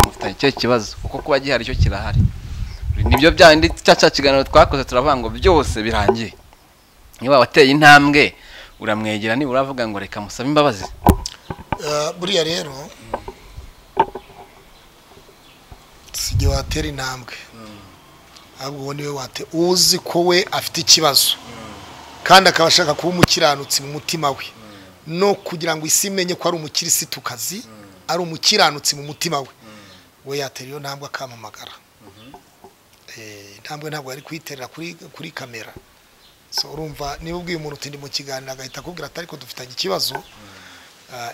mufitanye icyo kibazo kuko kuba gihari cyo kirahari nibyo byandi cya cya kiganiro twakoze turavuga ngo byose birangiye niba wateye intambwe uramwegera niba uravuga ngo reka musabe imbabazi buriya rero si igihe watera intambwe ahubwo uwo niwe wate uzi ko we afite ikibazo kandi akaba ashaka kuba umukiranutsi mu mutima we no kugira ngo isi imenye ko ari umukirisitukazi ari umukiranutsi mu mutima we we yatera iyo ntambwe akamamagara intambwe ntabwo yari kuyiterera kuri kamera urumva niba ubwiye umuntu uti ndi mu kiganiro agahita akubwira atari ko dufitanye ikibazo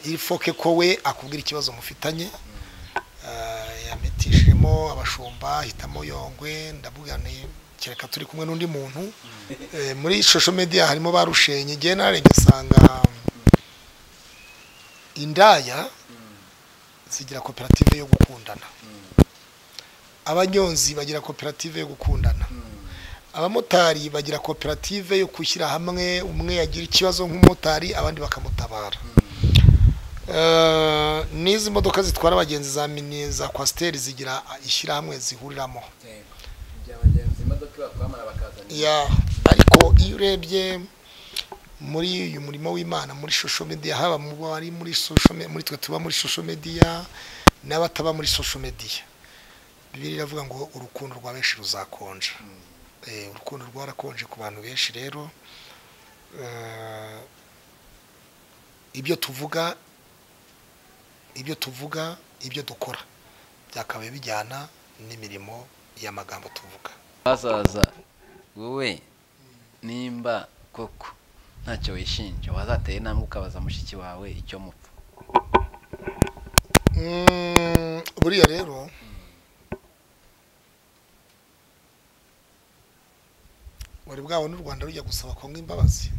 ifoke ko we akubwira ikibazo mufitanye yamitishemo abashumba hitamo yongwe ndabwira ni kereka turi kumwe n'undi muntu muri shosho mediya harimo ba rushenye igihe narenge usanga indaya zigira koperative yo gukundana abanyonzi bagira koperative yo gukundana abamotari bagira koperative yo gushyira hamwe umwe yagira ikibazo nk'umumotari abandi bakamutabara n'izi modoka zitwara abagenzi za mini za kwasiteri zigira ishyirahamwe zihuriramo ariko iyo urebye muri uyu murimo w'imana muri shosho mediya haba mu bari muri shosho muri twe tuba muri shosho mediya n'abataba muri shosho mediya bibiri iravuga ngo urukundo rwa benshi ruzakonja urukundo rwarakonje ku bantu benshi rero ibyo tuvuga ibyo tuvuga ibyo dukora byakabaye bijyana n'imirimo y'amagambo tuvuga bazaza wowe nimba koko ntacyo wishinja wazateye intambwe ukabaza mushiki wawe icyo mupfa buriya rero wari bwabona u rwanda rujya gusaba kongo imbabazi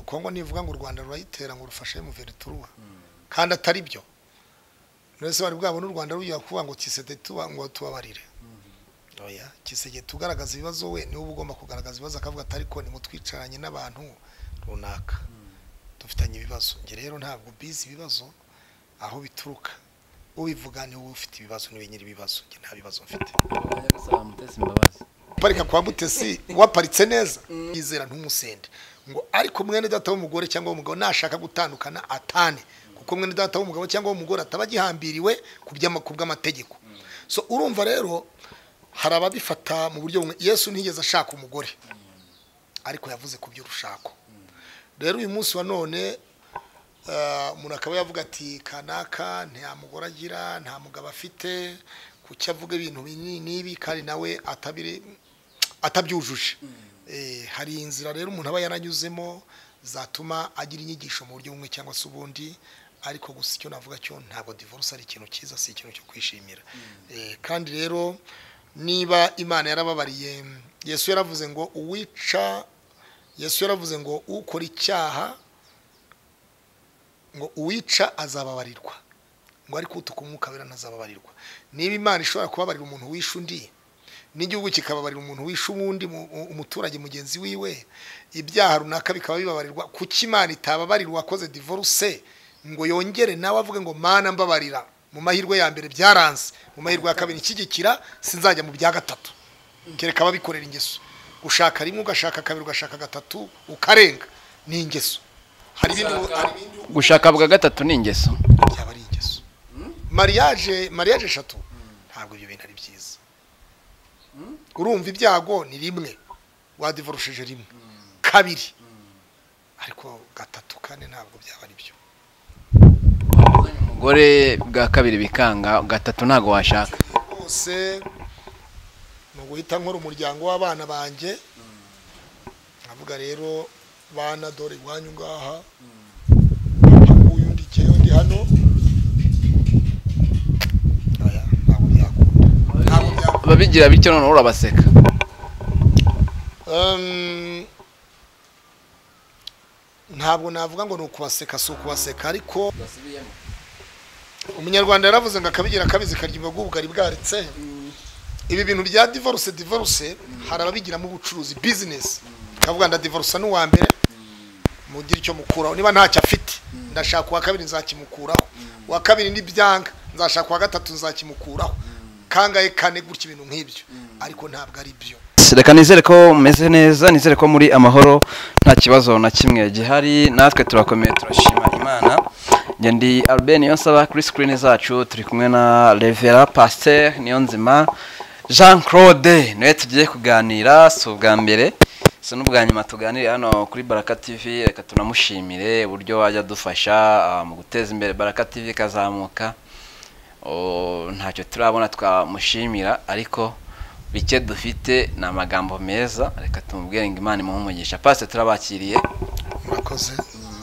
kongo nivuga ngo u rwanda rurayitera ngo rufashe muverituruwa kandi atari byo mbese wari bwabona u rwanda rujya kuvuga ngo kisede tuba ngo tubabarire kisege tugaragaza ibibazo we niwe uba ugomba kugaragaza ibibazo akavuga atari ko nimutwicaranye n'abantu runaka dufitanye ibibazo njye rero ntabwo bizi ibibazo aho bituruka ubivuga niwe ufite ibibazo niwe nyiri ibibazo njye nta bibazo mfite parika kwa mutesi waparitse neza yizera ntumusende ngo ariko mwene data w'umugore cyangwa w'umugabo nashaka gutandukana atane kuko mwene data w'umugabo cyangwa w'umugore ataba agihambiriwe ku bw'amategeko so urumva rero hari ababifata mu buryo bumwe yesu ntiyigeze ashaka umugore ariko yavuze ku by'urushako rero uyu munsi wa none umuntu akaba yavuga ati kanaka nta mugore agira nta mugabo afite kuki avuga ibintu n'ibi kandi nawe atabyujuje hari inzira rero umuntu aba yaranyuzemo zatuma agira inyigisho mu buryo bumwe cyangwa se ubundi ariko gusa icyo navuga cyo ntabwo divorce ari ikintu cyiza si ikintu cyo kwishimira kandi rero niba imana yarababariye yesu yaravuze ngo uwica yesu yaravuze ngo ukora icyaha ngo uwica azababarirwa ngo ariko utuka umwuka wera ntazababarirwa niba imana ishobora kubabarira umuntu wishe undi n'igihugu kikababarira umuntu wishe uwundi umuturage mugenzi wiwe ibyaha runaka bikaba bibabarirwa kuki imana itababarira uwakoze divorce ngo yongere nawe avuge ngo mana mbabarira mu mahirwe ya mbere byaranze mu mahirwe ya kabiri ikigikira sinzajya mu bya gatatu kereka ababikorera ingeso ushaka rimwe ugashaka kabiri ugashaka gatatu ukarenga ni ingeso hari ibindi gushaka bwa gatatu ni ingeso byaba ari ingeso mariage mariage eshatu ntabwo ibyo bintu ari byiza urumva ibyago ni rimwe wadivorosheje rimwe kabiri ariko gatatu kane ntabwo byaba ari byo umugore bwa kabiri bikanga gatatu ntabwo washaka rwose ni uguhita nkora umuryango w'abana banjye nkavuga rero bana dore iwanyu ngaha nguyu ndi keyo ndi hano babigira bityo noneho urabaseka ntabwo navuga ngo ni ukubaseka si ukubaseka ariko umunyarwanda yaravuze ngo akabigira akabizi karyumva bw'ubugari bwaritse ibi bintu bya divorce divorce hari ababigiramo ubucuruzi bizinesi ikavuga ndadivorce n'uwa mbere mugire icyo mukuraho niba ntacyo afite ndashaka uwa kabiri nzakimukuraho uwa kabiri ntibyanga nzashaka uwa gatatu nzakimukuraho kangahe kane gutya ibintu nk'ibyo ariko ntabwo ari byo reka nizere ko mumeze neza nizere ko muri amahoro nta kibazo na kimwe gihari natwe turakomeye turashima imana njye ndi albert niyonsaba kuri sikirini zacu turi kumwe na revera pasiteri niyonzima jean claude niwe tugiye kuganira si ubwa mbere si n'ubwa nyuma tuganira hano kuri baraka tv reka tunamushimire uburyo wajya adufasha ah, mu guteza imbere baraka tv ikazamuka Oh, ntacyo turabona twamushimira ariko bike dufite ni amagambo meza reka tumubwire ngo imana imuhe umugisha pasite turabakiriye murakoze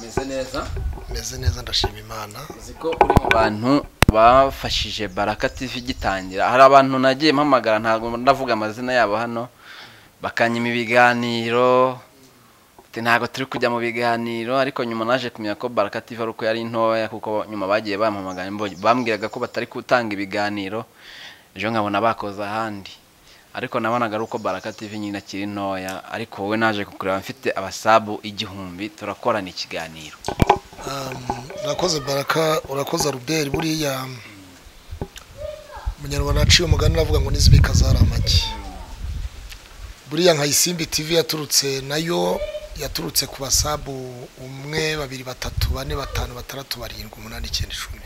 meze neza meze neza ndashima imana uzi ko uri mu bantu bafashije baraka tv gitangira hari abantu nagiye mpamagara ntabwo ndavuga amazina yabo hano bakanyima ibiganiro ati ntabwo turi kujya mu biganiro ariko nyuma naje kumenya ko baraka tv ari uko yari ntoya kuko nyuma bagiye bampamagara imbo- bambwiraga ko batari gutanga ibiganiro ejo nkabona bakoze ahandi ariko nabonaga ari uko baraka tv nyine akiri ntoya ariko wowe naje kukureba mfite abasabu igihumbi turakorana ikiganiro urakoze baraka urakoze ruberi buriya umunyarwanda aciye umugani aravuga ngo n'izibika zari amagi buriya nka isimbi tv yaturutse nayo yaturutse ku basabu umwe babiri batatu bane batanu batandatu barindwi umunani icyenda icumi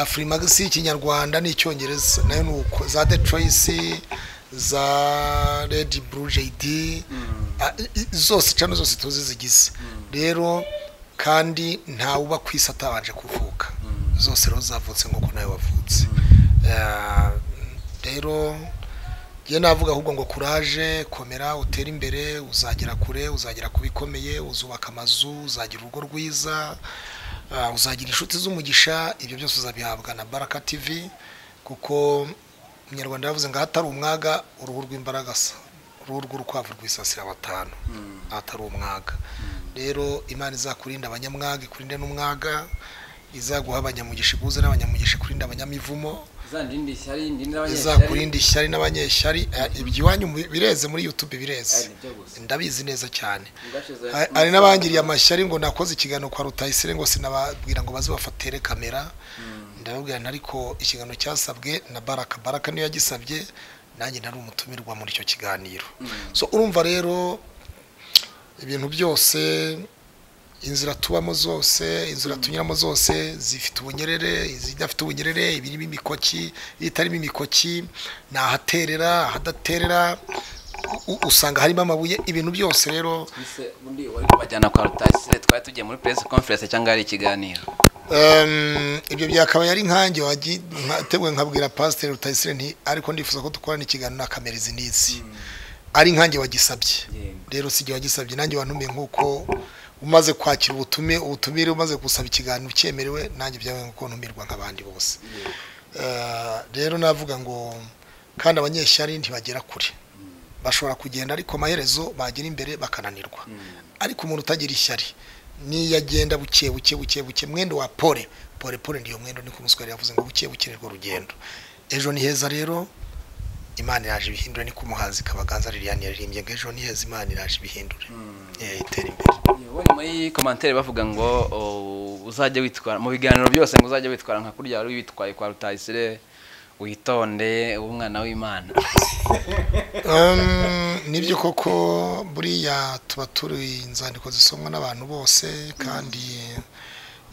afurimagisi y'ikinyarwanda n'icyongereza nayo ni uko za de coyisi za redi buru jeyidi a- i- i- zose cano zose tuzi zigize rero kandi ntawuba ku isi atabanje kuvuka zose rero zavutse nk'uko nawe wavutse Eh, rero njye navuga ahubwo ngo kuraje komera utere imbere uzagera kure uzagera ku bikomeye uzubaka amazu uzagira urugo rwiza eh, uzagira inshuti z'umugisha ibyo byose uzabihabwa na baraka tv kuko umunyarwanda yavuze ngo ahatari umwaga uruhu rw'imbaragasa uruhu rw'urukwavu rwisasira batanu ahatari umwaga rero imana izakurinda abanyamwaga ikurinde n'umwaga izaguha abanyamugisha ibuze n'abanyamugisha ikurinde abanyamivumo izakurinda ishyari n'abanyeshyari eh, ibyo iwanyu mu- bireze muri youtube bireze ndabizi neza cyane Ha- hari n'abangiriye amashyari ngo nakoze ikiganiro kwa rutayisire ngo sinababwira ngo baze bafatere kamera ndababwira nti ariko ikiganiro cyasabwe na baraka baraka niyo yagisabye nanjye nari umutumirwa muri icyo kiganiro so urumva rero ibintu byose inzira tubamo zose inzira tunyuramo zose zifite ubunyerere izidafite ubunyerere ibirimo imikoki ibitarimo imikoki ni ahaterera ahadaterera u- usanga harimo amabuye ibintu byose rero bajyana kwa rutayisire twari tugiye muri press conference cyangwa hari ikiganiro Em, ibyo byakabaye ari nkanjye wagi- nka- tewe nkabwira pasiteri rutayisire nti ariko ndifuza ko dukorana ikiganiro na kamera izi n'izi ari nkanjye wagisabye rero si jye wagisabye nanjye wantumiye nk'uko umaze kwakira ubutume ubutumire umaze gusaba ikiganiro cyemerewe nanjye byabaye nk'uko ntumirwa nk'abandi bose Eh, rero navuga ngo kandi abanyeshyari ntibagera kure bashobora kugenda ariko amaherezo bagira imbere bakananirwa ariko umuntu utagira ishyari niyo agenda buke buke buke buke mwendo wa pole pole pole ndiyo mwendo niko umuswari yavuze ngo buke buke nirwo rugendo ejo ni heza rero imana iraje ibihindure niko umuhanzi kabaganza liliane yaririmbye ngo ejo ni heza imana iraje ibihindure Eh, itere imbere muri komantere bavuga ngo o, uzajye witwara mu biganiro byose ngo uzajye witwara nka kurya wari witwaye kwa rutayisire witonde ube umwana w'imana Um, nibyo koko buriya tuba turi inzandiko zisomwa n'abantu bose kandi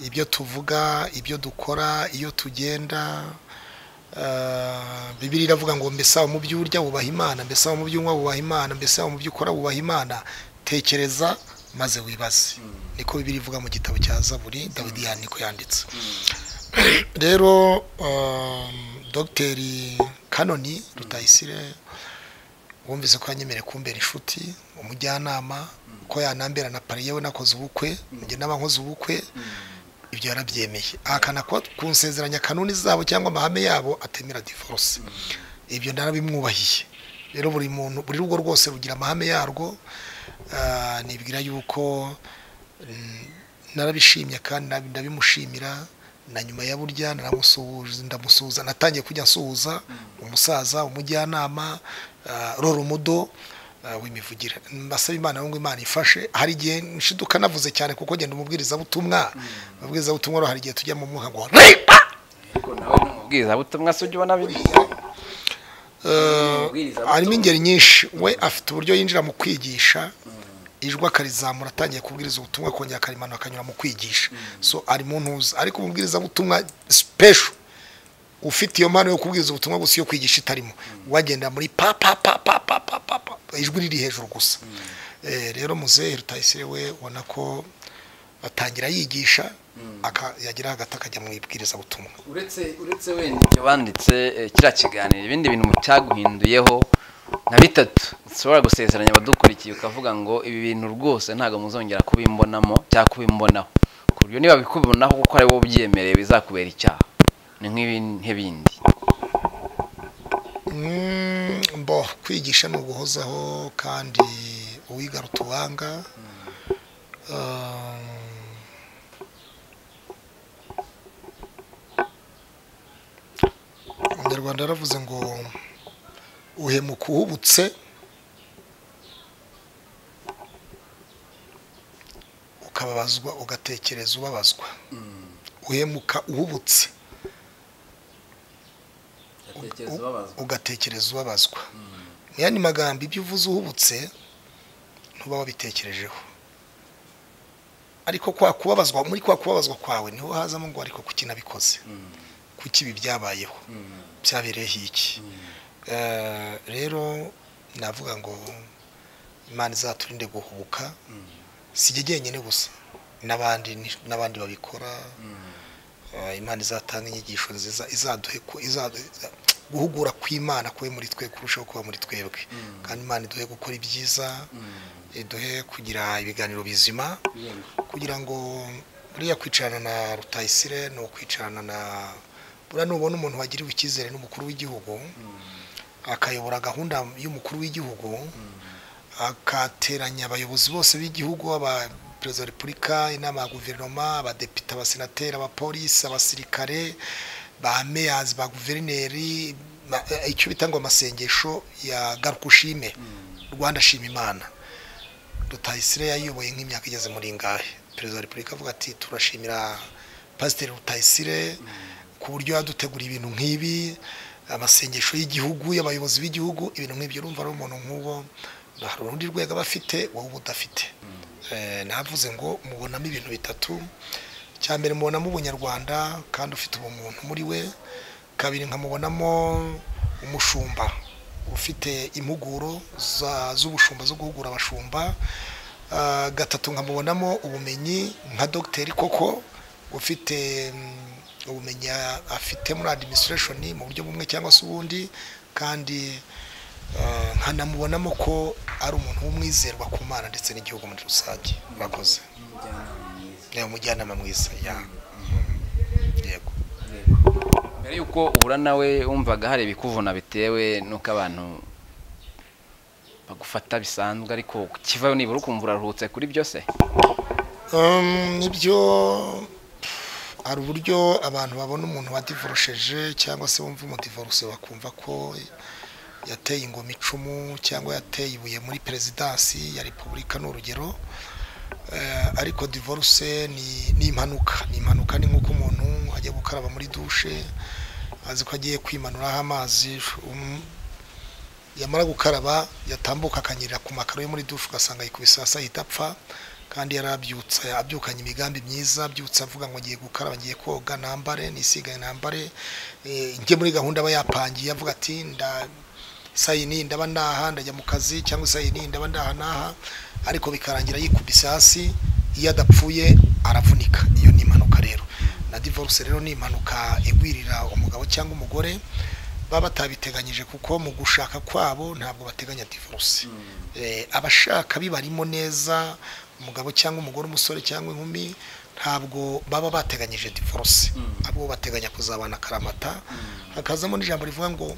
ibyo tuvuga ibyo dukora iyo tugenda uh, bibiri iravuga ngo mbese aho mu byo urya wubaha imana mbese aho mu byo unywa wubaha imana mbese aho mu byo ukora wubaha imana tekereza maze wibaze niko bibiri ivuga mu gitabo cya zaburi dawidi ya niko yanditse rero um, dogiteri kanoni rutayisire wumvise ko yanyemereye kumbera inshuti umujyanama ko yanambera na pari yewe nakoze ubukwe njye n'aba nkoze ubukwe ibyo yarabyemeye ahakana ko ku nsezeranya kanuni zabo cyangwa amahame yabo atemera divorce ibyo narabimwubahiye rero buri muntu buri rugo rwose rugira amahame yarwo Ah, nibwira yuko mm, narabishimye kandi nab- ndabimushimira na nyuma ya burya naramusuhuza ndamusuhuza natangiye kujya nsuhuza umusaza umujyanama ah, rora umudo w'imivugire mbasaba imana ngo imana ifashe hari igihe nshiduka navuze cyane kuko ngenda umubwirizabutumwa umubwirizabutumwa hari igihe tujya mu mwuka ngo ripa ariko nawe ni umubwirizabutumwa se ujya ubona biri harimo ingeri nyinshi we afite uburyo yinjira mu kwigisha ijwi akarizamura atangiye kubwiriza ubutumwa akongera akarimanura akanyura mu kwigisha so ari mu ntuza ariko umubwirizabutumwa sipesho ufite iyo mpano yo kubwiriza ubutumwa gusa iyo kwigisha itarimo wagenda muri pa pa pa pa pa pa pa pa ijwi riri hejuru gusa Eh, rero muzehe rutayisire we ubona ko atangira yigisha aka- yagira hagati akajya mu ibwirizabutumwa uretse uretse wenda ibyo banditse eh, kiriya kiganiro ibindi bintu cyaguhinduyeho nka bitatu ushobora gusezeranya abadukurikiye ukavuga ngo ibi bintu rwose ntabwo muzongera kubimbonamo cyangwa kubimbonaho ku buryo niba bikubonaho kuko ari wowe ubyemereye bizakubera icyaha ni nk'ibihe bindi Mm, mbo kwigisha ni uguhozaho kandi uwiga rutuwanga umunyarwanda yaravuze ngo uhemuka uhubutse ukababazwa ugatekereza ubabazwa uhemuka uhubutse ugatekereza ubabazwa mu yandi magambo ibyo uvuze uhubutse ntuba wabitekerejeho ariko kwa kubabazwa muri kwa kubabazwa kwawe niho hazamo ngo ariko kuki nabikoze kuki ibi byabayeho byabereyeho iki Eh, rero navuga ngo imana izaturinde guhubuka si jye jyenyine gusa n'abandi ni- n'abandi babikora Eh, imana izatanga inyigisho nziza izaduhe ku- izadu- iza- guhugura kw'imana kube muri twe kurushaho kuba muri twebwe kandi imana iduhe gukora ibyiza iduhe kugira ibiganiro bizima kugira ngo buriya kwicarana na rutayisire ni ukwicarana na buriya nubona umuntu wagiriwe icyizere n'umukuru w'igihugu akayobora gahunda y'umukuru w'igihugu akateranya abayobozi bose b'igihugu aba perezida wa repubulika inama ya guverinoma abadepite abasenateri abapolisi abasirikare ba meyazi ba guverineri ba- eh, icyo bita ngo amasengesho ya garuka ushime rwanda shima imana rutayisire yayoboye nk'imyaka igeze muri ngahe perezida wa repubulika avuga ati turashimira pasiteri rutayisire ku buryo yaduteguriye ibintu nk'ibi amasengesho y'igihugu y'abayobozi b'igihugu ibintu nk'ibyo urumva ari umuntu nk'uwo hari urundi rwego aba afite wowe uba udafite Eh, navuze ngo mubonamo ibintu bitatu cya mbere mubonamo ubunyarwanda kandi ufite ubumuntu muri we kabiri nkamubonamo umushumba ufite impuguro za- z'ubushumba zo guhugura abashumba Ah, gatatu nkamubonamo ubumenyi nka dogiteri koko ufite mm, ubumenyi a- afite muri administration mu buryo bumwe cyangwa se ubundi kandi ah, nkanamubonamo ko ari umuntu w'umwizerwa ku mana ndetse n'igihugu muri rusange murakoze ni umujyanama mwiza ya yego mbere y'uko uhura nawe wumvaga hari ibikuvuna bitewe n'uko abantu bagufata bisanzwe ariko ukivayo nibura ukumva uraruhutse kuri byose Um, nibyo hari uburyo abantu babona umuntu wadivorosheje cyangwa se bumva umudivorose bakumva ko yateye ingoma icumu cyangwa yateye ibuye muri perezidansi ya repubulika ni urugero Eh, ariko divorce ni ni impanuka ni impanuka ni nk'uko umuntu ajya gukaraba muri dushe azi ko agiye kwimanuraho amazi um, yamara gukaraba yatambuka akanyerera ku makaro yo muri dushe ugasanga yikubise hasi ahita apfa kandi yari abyutse abyukanye imigambi myiza abyutse avuga ngo ngiye gukaraba ngiye koga nambare nisigane nambare Eh, njye muri gahunda aba yapangiye avuga ati nda saa iyi niyi ndaba ndaha ndajya mu kazi cyangwa saa iyi niyi ndaba ndaha n'aha ariko bikarangira yikubise hasi iyo adapfuye aravunika iyo ni impanuka rero na divorce rero ni impanuka igwirira umugabo cyangwa umugore baba batabiteganyije kuko mu gushaka kwabo ntabwo bateganya divorce Eh, abashaka bibarimo neza umugabo cyangwa umugore umusore cyangwa inkumi ntabwo baba bateganyije divorce abo bateganya kuzabana akaramata hakazamo n'ijambo rivuga ngo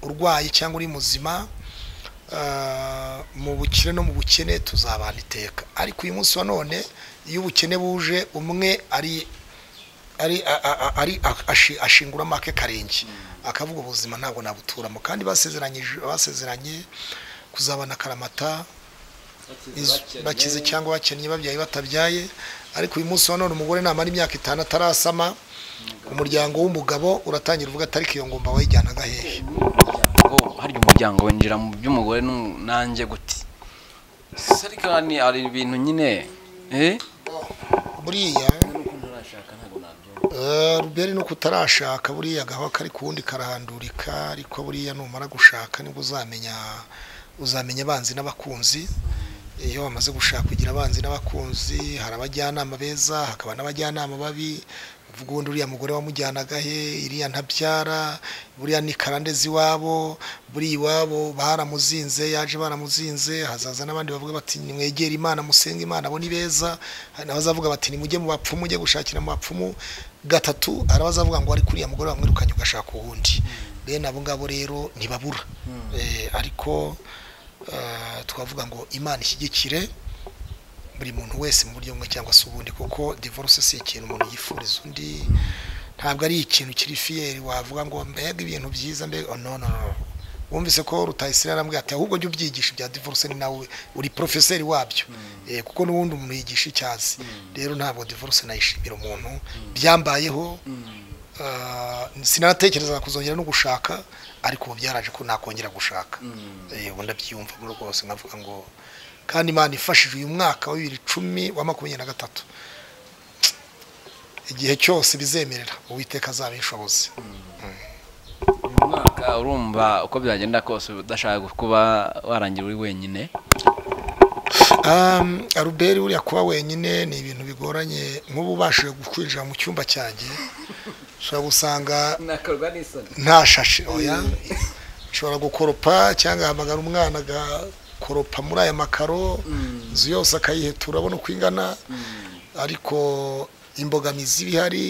urwaye cyangwa uri muzima ah, mu bukire no mu bukene tuzabana iteka ariko uyu munsi wa none iyo ubukene buje umwe ari ari a- a- a- ari a- ashi- ashingura make karenge akavuga ubuzima ntabwo nabuturamo kandi basezeranyije basezeranye kuzabana karamata izu- bakize cyangwa bakennye babyaye batabyaye ariko uyu munsi wa none umugore namara imyaka itanu atarasama umuryango w'umugabo uratangira uvuga atariki iyo ngomba wayijyanaga hehe umuryango harya umuryango winjira mu by'umugore n'u- nanjye gute se ariko ni hari ibintu nyine eh buriya eh, ruberi nuko utarashaka buriya agaho kari ku wundi karahandurika ariko buriya numara gushaka nibwo uzamenya uzamenya abanzi n'abakunzi iyo wamaze gushaka kugira abanzi n'abakunzi hari abajyanama beza hakaba n'abajyanama babi uvuga ubundi uriya mugore wamujyanaga he iriya ntabyara buriya ni karandezi iwabo buriya iwabo baramuzinze yaje baramuzinze hazaza n'abandi bavuga bati nimwegere imana musenge imana abo ni beza hari n'abazavuga bati nimujye mu bapfumu mujye gushakira mu bapfumu gatatu hari abazavuga ngo ariko uriya mugore wamwirukanye ugashaka uwundi bene abo ngabo rero ntibabura Eh, ariko eh, twavuga ngo imana ishyigikire buri muntu wese mu buryo bumwe cyangwa se ubundi kuko divorce si ikintu umuntu yifuriza undi ntabwo ari ikintu kiri fiyeri wavuga ngo mbega ibintu byiza mbega oh, no no no wumvise ko rutayisire arambwira ati ahubwo jya ubyigisha ibya divorce ni nawe uri porofeseri wabyo Eh, kuko n'ubundi umuntu yigisha icyazi rero ntabwo divorce nayishimira umuntu byambayeho Ah, sinatekereza kuzongera no gushaka ariko ubu byaraje ko nakongera gushaka Eh, ubu ndabyiyumvamo rwose nkavuga ngo kandi imana ifashije uyu mwaka wa bibiri cumi wa makumyabiri na gatatu igihe cyose bizemerera uwiteka azabishoboze uyu mwaka urumva uko byagenda kose udashaka kuba warangira uri wenyine Um, aruberi uriya kuba wenyine ni ibintu bigoranye nk'ubu ubashije gukwinjira mu cyumba cyanjye ushobora gusanga nakorwa n'isoni nta shashi oya nshobora gukoropa cyangwa ahamagara umwana agakoropa muri aya makaro inzu yose akayihetura abona uko ingana ariko imbogamizi iba ihari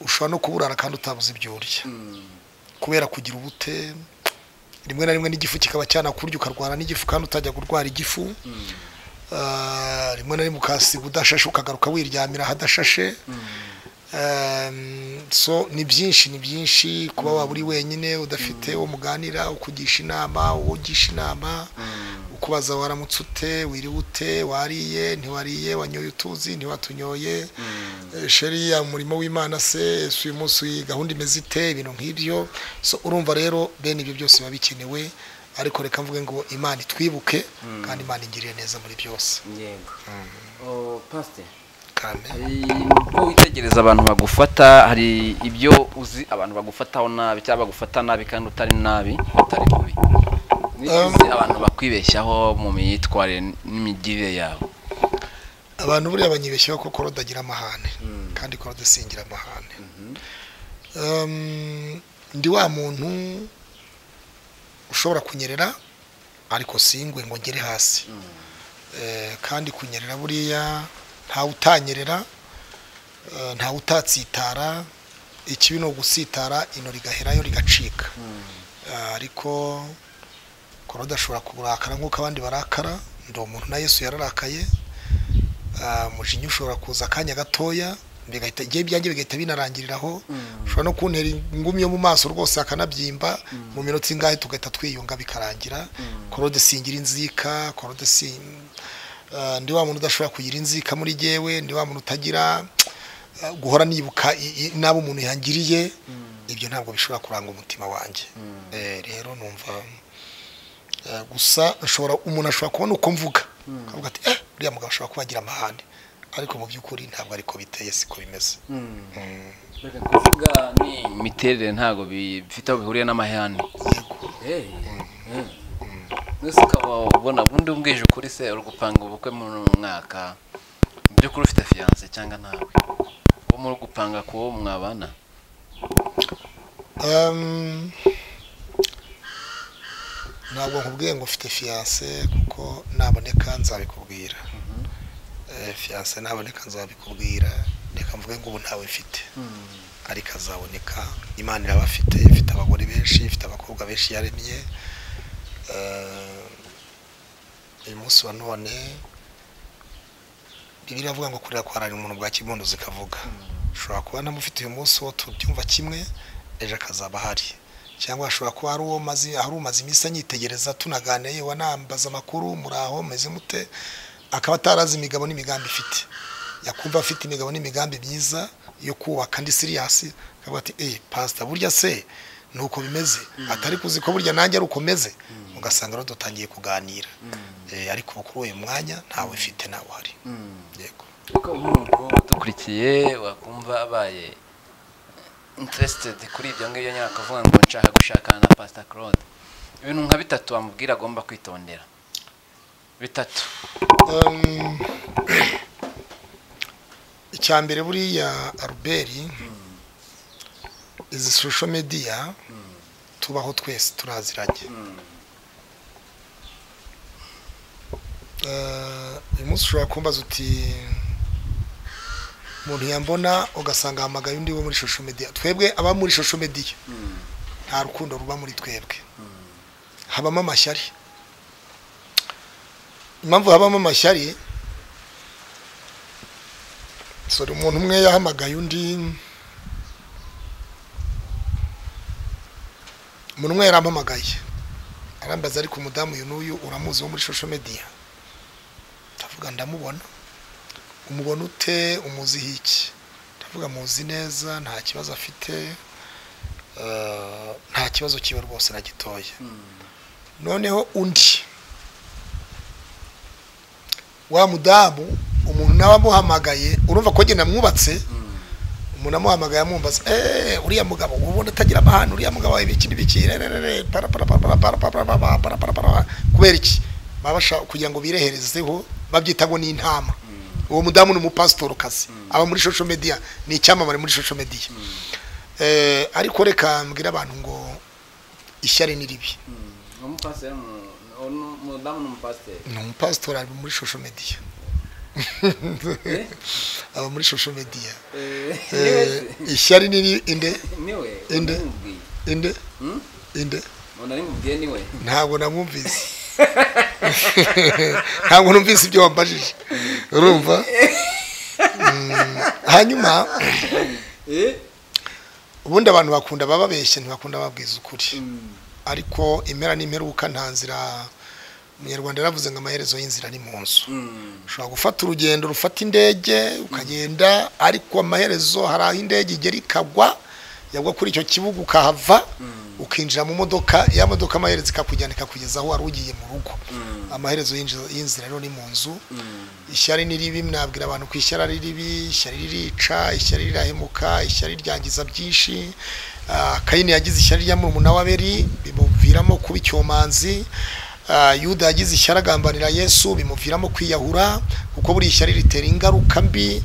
ushobora no kuburara kandi utabuze ibyo urya kubera kugira ubute rimwe na rimwe n'igifu kikaba cyanakurya ukarwara n'igifu kandi utajya kurwara igifu Ah, rimwe na rimwe ukahasiga udashashe ukagaruka wiryamira ahadashashe Um, so ni byinshi ni byinshi kuba waba uri wenyine udafite uwo muganira ukugisha inama uwo ugisha inama ukubaza waramutse ute wiriwe ute wariye ntiwariye wanyoye utuzi ntiwatunyoye Eh, sheri ya murimo w'imana se si uyu munsi iyi gahunda imeze ite ibintu nk'ibyo so urumva rero bene ibyo byose biba bikenewe ariko reka mvuge ngo imana itwibuke kandi imana ingiriye neza muri byose yego Oh, pastor kandi hari uko witegereza abantu bagufata hari ibyo uzi abantu bagufataho nabi cyangwa bagufata nabi kandi utari nabi utari mubi n'ibyo Um, uzi abantu bakwibeshyaho mu myitwarire n'imigirire yabo abantu buriya banyibeshyaho ko korode agira amahane kandi korode si amahane Um, ndi wa muntu ushobora kunyerera ariko singwe ngo ngere hasi Eh, kandi kunyerera buriya ntawe utanyerera eh, ntawe utatsitara ikibi ni ugusitara ino rigaherayo rigacika Ah, ariko korode ashobora kurakara nk'uko abandi barakara ndi umuntu na yesu yararakaye Ah, umujinya ushobora kuza akanya gatoya bigahita igihe byanjye bigahita binarangiriraho ushobora no kuntera ingumi yo mu maso rwose akanabyimba mu minota ingahe tugahita twiyunga bikarangira korode singira inzika korode si Ah, ndi wa muntu udashobora kugira inzika muri jyewe ndi wa muntu utagira ah, guhora nibuka i- i- n'abo umuntu yangiriye ibyo ntabwo bishobora kuranga umutima wanjye Eh, rero numva Eh, gusa ashobora umuntu ashobora kubona uko mvuga akavuga ati eh uriya mugabo ashobora kuba agira amahane ariko mu by'ukuri ntabwo ariko biteye siko bimeze Mm. reka kuvuga ni imiterere ntabwo bifite aho bihuriye n'amahane yego mbese ukaba ubona ubundi umbwije ukuri se uri gupanga ubukwe muri uyu mwaka mu by'ukuri ufite fiyanse cyangwa ntawe uwo muri gupanga ku wo mwabana Um, ntabwo nkubwiye ngo ufite fiyanse kuko naboneka nzabikubwira Eh, fiyanse naboneka nzabikubwira reka mvuge ngo ubu ntawe mfite ariko azaboneka imana irabafite ifite abagore benshi ifite abakobwa benshi yaremye Eh, uyu munsi wa none bibiri avuga ngo kurira kwaranira umuntu bwa kibondo zikavuga ushobora kuba ntamufite uyu munsi wo tubyumva kimwe ejo akazaba ahari cyangwa hashobora kuba hari uwo mazi hari umaze iminsi anyitegereza tunaganiye wanambaza amakuru muraho meze mute akaba atarazi imigabo n'imigambi ifite yakumva afite imigabo n'imigambi myiza yo kubaka ndi siriyasi akavuga ati eee pasita burya se ni uko bimeze atari kuzi ko burya nanjye ari uko meze ugasanga rero dutangiye kuganira Eh, ariko ubu kuri uyu mwanya ntawe ufite nawe uhari yego kuko nk'umukobwa udukurikiye wakumva abaye interesitedi kuri ibyo ngibyo nyine akavuga ngo nshaka gushakana na pasita claude ibintu nka bitatu wamubwira agomba kwitondera bitatu Um, icya mbere buriya aruberi izi social media tubaho twese turaziranye Eh, uyu munsi ushobora kumbaza uti umuntu yambona ugasanga ahamagaye undi wo muri social media twebwe aba muri social media nta rukundo ruba muri twebwe habamo amashyari impamvu habamo amashyari sore umuntu umwe yahamagaye undi umuntu umwe yarampamagaye arambaza ariko umudamu uyu n'uyu uramuzi wo muri social media ndavuga ndamubona umubona ute umuziho iki ndavuga muzi neza nta kibazo afite eh, nta kibazo kiwe rwose na gitoya noneho undi wa mudamu umuntu nawe amuhamagaye urumva ko njye namwubatse umuntu amuhamagaye amwumbaza eee uriya mugabo ubundi atagira amahane uriya mugabo ibiki n'ibiki rererere para para para para para para para para para para para kubera iki baba bashaka kugira ngo bireherezeho babyita ngo ni intama uwo mudamu ni umupasitorokazi aba muri social media ni icyamamare muri social media Eh, ariko reka mbwira abantu ngo ishyari ni ribi umupasiteri umudamu ni umupasiteri ni umupasitori ari muri social media aba muri social media Eh, ishyari ni inde niwe Inde. inde Hmm? inde umuntu ari mubwiye niwe ntabwo namwumvise ntabwo numvise ibyo wambajije urumva Mm, hanyuma ubundi abantu bakunda bababeshye ntibakunda babwiza ukuri ariko impera n'imperuka nta nzira umunyarwanda yaravuze ngo amaherezo y'inzira ni mu nzu ushobora gufata urugendo rufata indege ukagenda ariko amaherezo hari aho indege igera ikagwa yagwa kuri icyo kibuga ukahava ukinjira mu modoka ya modoka amaherezo ikakujyana ikakugeza aho wari ugiye mu rugo amaherezo y'inzi- y'inzira rero ni mu nzu ishyari ni ribi mwabwira abantu ko ishyari ari ribi ishyari ririca ishyari rirahemuka ishyari ryangiza byinshi Ah, kayini yagize ishyari rya murumuna w'aberi bimuviramo kuba icyomanzi Ah, yuda yagize ishyari agambanira yesu bimuviramo kwiyahura kuko buri ishyari ritera ingaruka mbi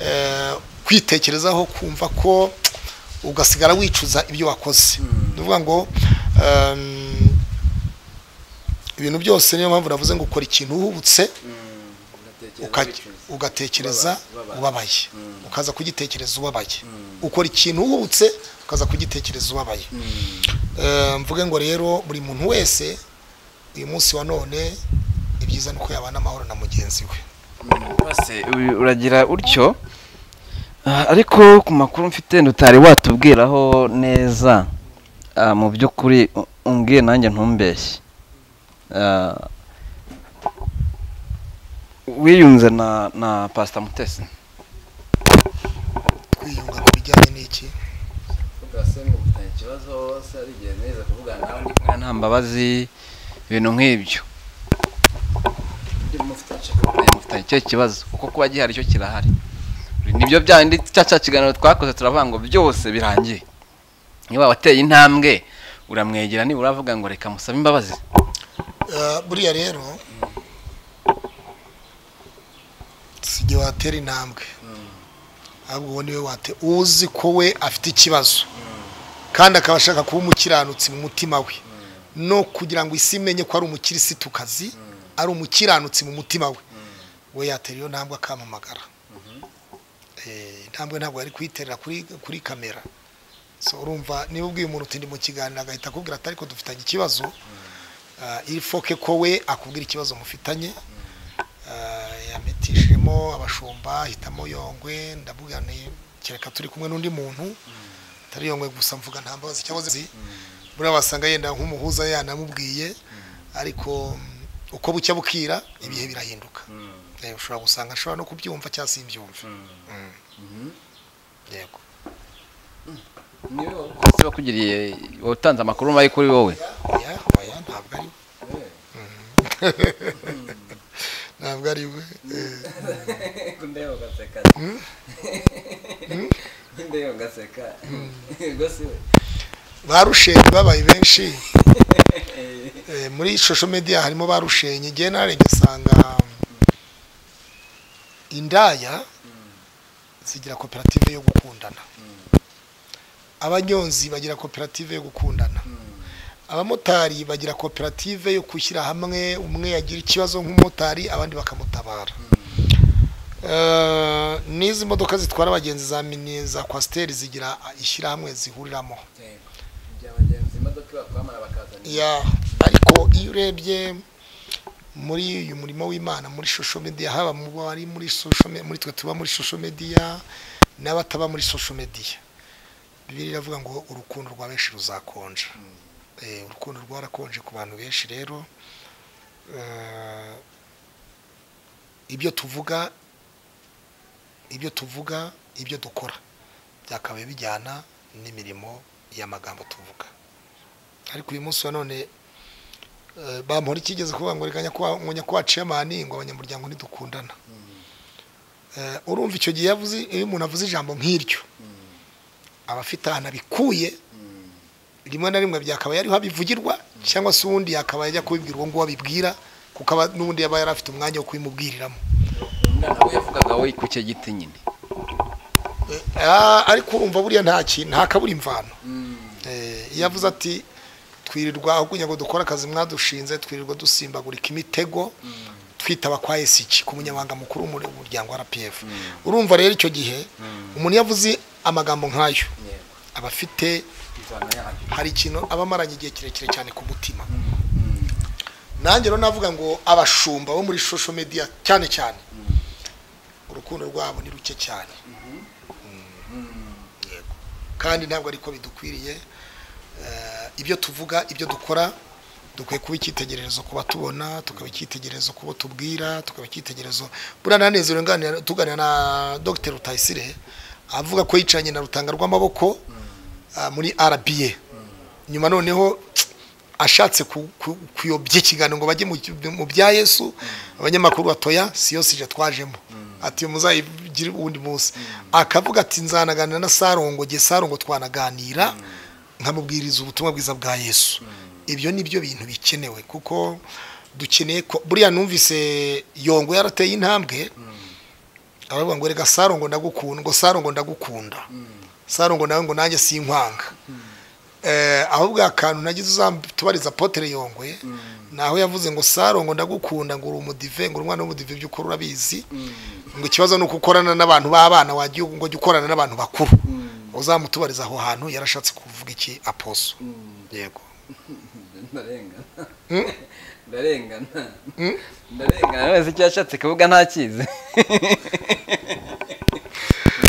Eh, kwitekerezaho kumva ko ugasigara wicuza ibyo wakoze ni ukuvuga ngo ehm, ibintu byose niyo mpamvu navuze ngo ukora ikintu uhubutse uka- ugatekereza ubabaye. ubabaye ukaza kugitekereza ubabaye ukora ikintu uhubutse ukaza kugitekereza ubabaye Eh, mvuge ngo rero buri muntu wese uyu munsi wa none ibyiza ni uko yabana amahoro na mugenzi we bose uri- uragira utyo Ah, ariko ku makuru mfite ndutari watubwiraho neza Ah, mu by'ukuri u- umbwiye nanjye ntumbeshye Ah, wiyunze na na pasita mutesi twiyunga ku bijyanye n'iki nta mbabazi ibintu nk'ibyo mufitanye icyo kibazo kuko kuba gihari cyo kirahari nibyo byandi cya cya kiganiro twakoze turavuga ngo byose birangiye niba wateye intambwe uramwegera nibura uravuga ngo reka musabe imbabazi Eh, buriya rero si igihe watera intambwe ahubwo uwo niwe wate uzi ko we afite ikibazo kandi akaba ashaka kuba umukiranutsi mu mutima we no kugira ngo isi imenye ko ari umukirisitukazi ari umukiranutsi mu mutima we we yatera iyo ntambwe akamamagara Eh, intambwe ntabwo yari kuyiterera kuri kuri kamera so urumva niba ubwiye umuntu uti ndi mu kiganiro agahita akubwira ati ariko dufitanye ikibazo Ah, ifoke ko we akubwira ikibazo mufitanye Ah, yametishijemo abashumba hitamo yongwe ndavuga ni kereka turi kumwe n'undi muntu atari yongwe gusa mvuga nta mbabazi cyangwa zi buriya wasanga yenda nk'umuhuza yanamubwiye ariko uko bucya bukira ibihe birahinduka Eh, ushobora gusanga ashobora no kubyumva cyangwa se imbyumve yego ese wakugiriye watanze amakuru mabi kuri wowe oya oya ntabwo ari we Mhm. ntabwo ari we eh, Ndeba ugaseka. Ndeba ugaseka. ba rushenyi babaye benshi Eh, muri social media harimo ba rushenyi ngewe narenga usanga indaya zigira koperative yo gukundana abanyonzi bagira koperative yo gukundana abamotari bagira koperative yo gushyira hamwe umwe yagira ikibazo nk'umumotari abandi bakamutabara Eh, n'izi modoka zitwara abagenzi za mini za kwasiteri zigira ishyirahamwe zihuriramo Byabagenzi imodoka bakwamara bakazana. ya ariko iyo urebye muri uyu murimo w'imana muri social media haba mu bari muri social me- muri twe tuba muri social media n'abataba muri social media bibiri iravuga ngo urukundo rwa benshi ruzakonja eh, urukundo rwarakonje ku bantu benshi rero eh, ibyo tuvuga ibyo tuvuga ibyo dukora byakabaye bijyana n'imirimo y'amagambo tuvuga ariko uyu munsi wa none eh, bampora ikigeze kuvuga ngo reka nyakubahwa- ngo nyakubahwa cemani ngo abanyamuryango ntidukundana Eh, urumva icyo gihe yavuze iyo umuntu avuze ijambo nk'iryo aba afite ahantu abikuye rimwe na rimwe byakabaye ariho abivugirwa cyangwa se uwundi yakabaye ajya kubibwira uwo nguwo abibwira kuko aba- n'ubundi yaba yari afite umwanya wo kubimubwiriramo umwana we yavugaga we ku cyo giti nyine Ah, ariko urumva buriya nta kintu nta kabura imvano Eh, iyo avuze ati twirirwa aho kugira ngo dukore akazi mwadushinze twirirwa dusimbagurika imitego twitaba kwa esiki ku munyamabanga mukuru w'umuryango wa rpf urumva rero icyo gihe umuntu iyo avuze amagambo nk'ayo aba afite Ivana yayo. hari ikintu aba amaranye igihe kirekire cyane ku mutima nanjye rero navuga ngo abashumba bo muri social media cyane cyane urukundo rwabo ni ruke cyane Mm, yego kandi ntabwo ariko bidukwiriye Eh, ibyo tuvuga ibyo dukora dukwiye kuba icyitegererezo ku batubona tukaba icyitegererezo ku bo tubwira tukaba icyitegererezo buriya nanezero nganira- tuganira na dr rutayisire avuga ko yicaranye na rutanga rw'amaboko ah, muri rba nyuma noneho ashatse ku- ku- kuyobya ikiganiro ngo bajye mu mu bya yesu abanyamakuru batoya si yose ije twajemo ati muzayigire uwundi munsi akavuga ati nzanaganira na sarongo nge sarongo twanaganira nkamubwiriza ubutumwa bwiza bwa yesu ibyo ni byo bintu bikenewe kuko dukeneye ko buriya numvise yongo yarateye intambwe aravuga ngo reka sarongo ndagukunda ngo sarongo ndagukunda sarongo nawe ngo nanjye sinkwanga eh, ahubwo akantu nagize uzatubariza potere yongwe naho yavuze ngo sarongo ndagukunda ngo uri umudive ngo uri umwana w'umudive by'ukuri urabizi ngo ikibazo ni uko ukorana n'abantu b'abana wagiye ngo jya ukorana n'abantu bakuru uzamutubariza aho hantu yarashatse kuvuga iki aposo yego Ndarengana. Ndarengana. Ndarengana. umwana wese icyo yashatse kuvuga ntakizi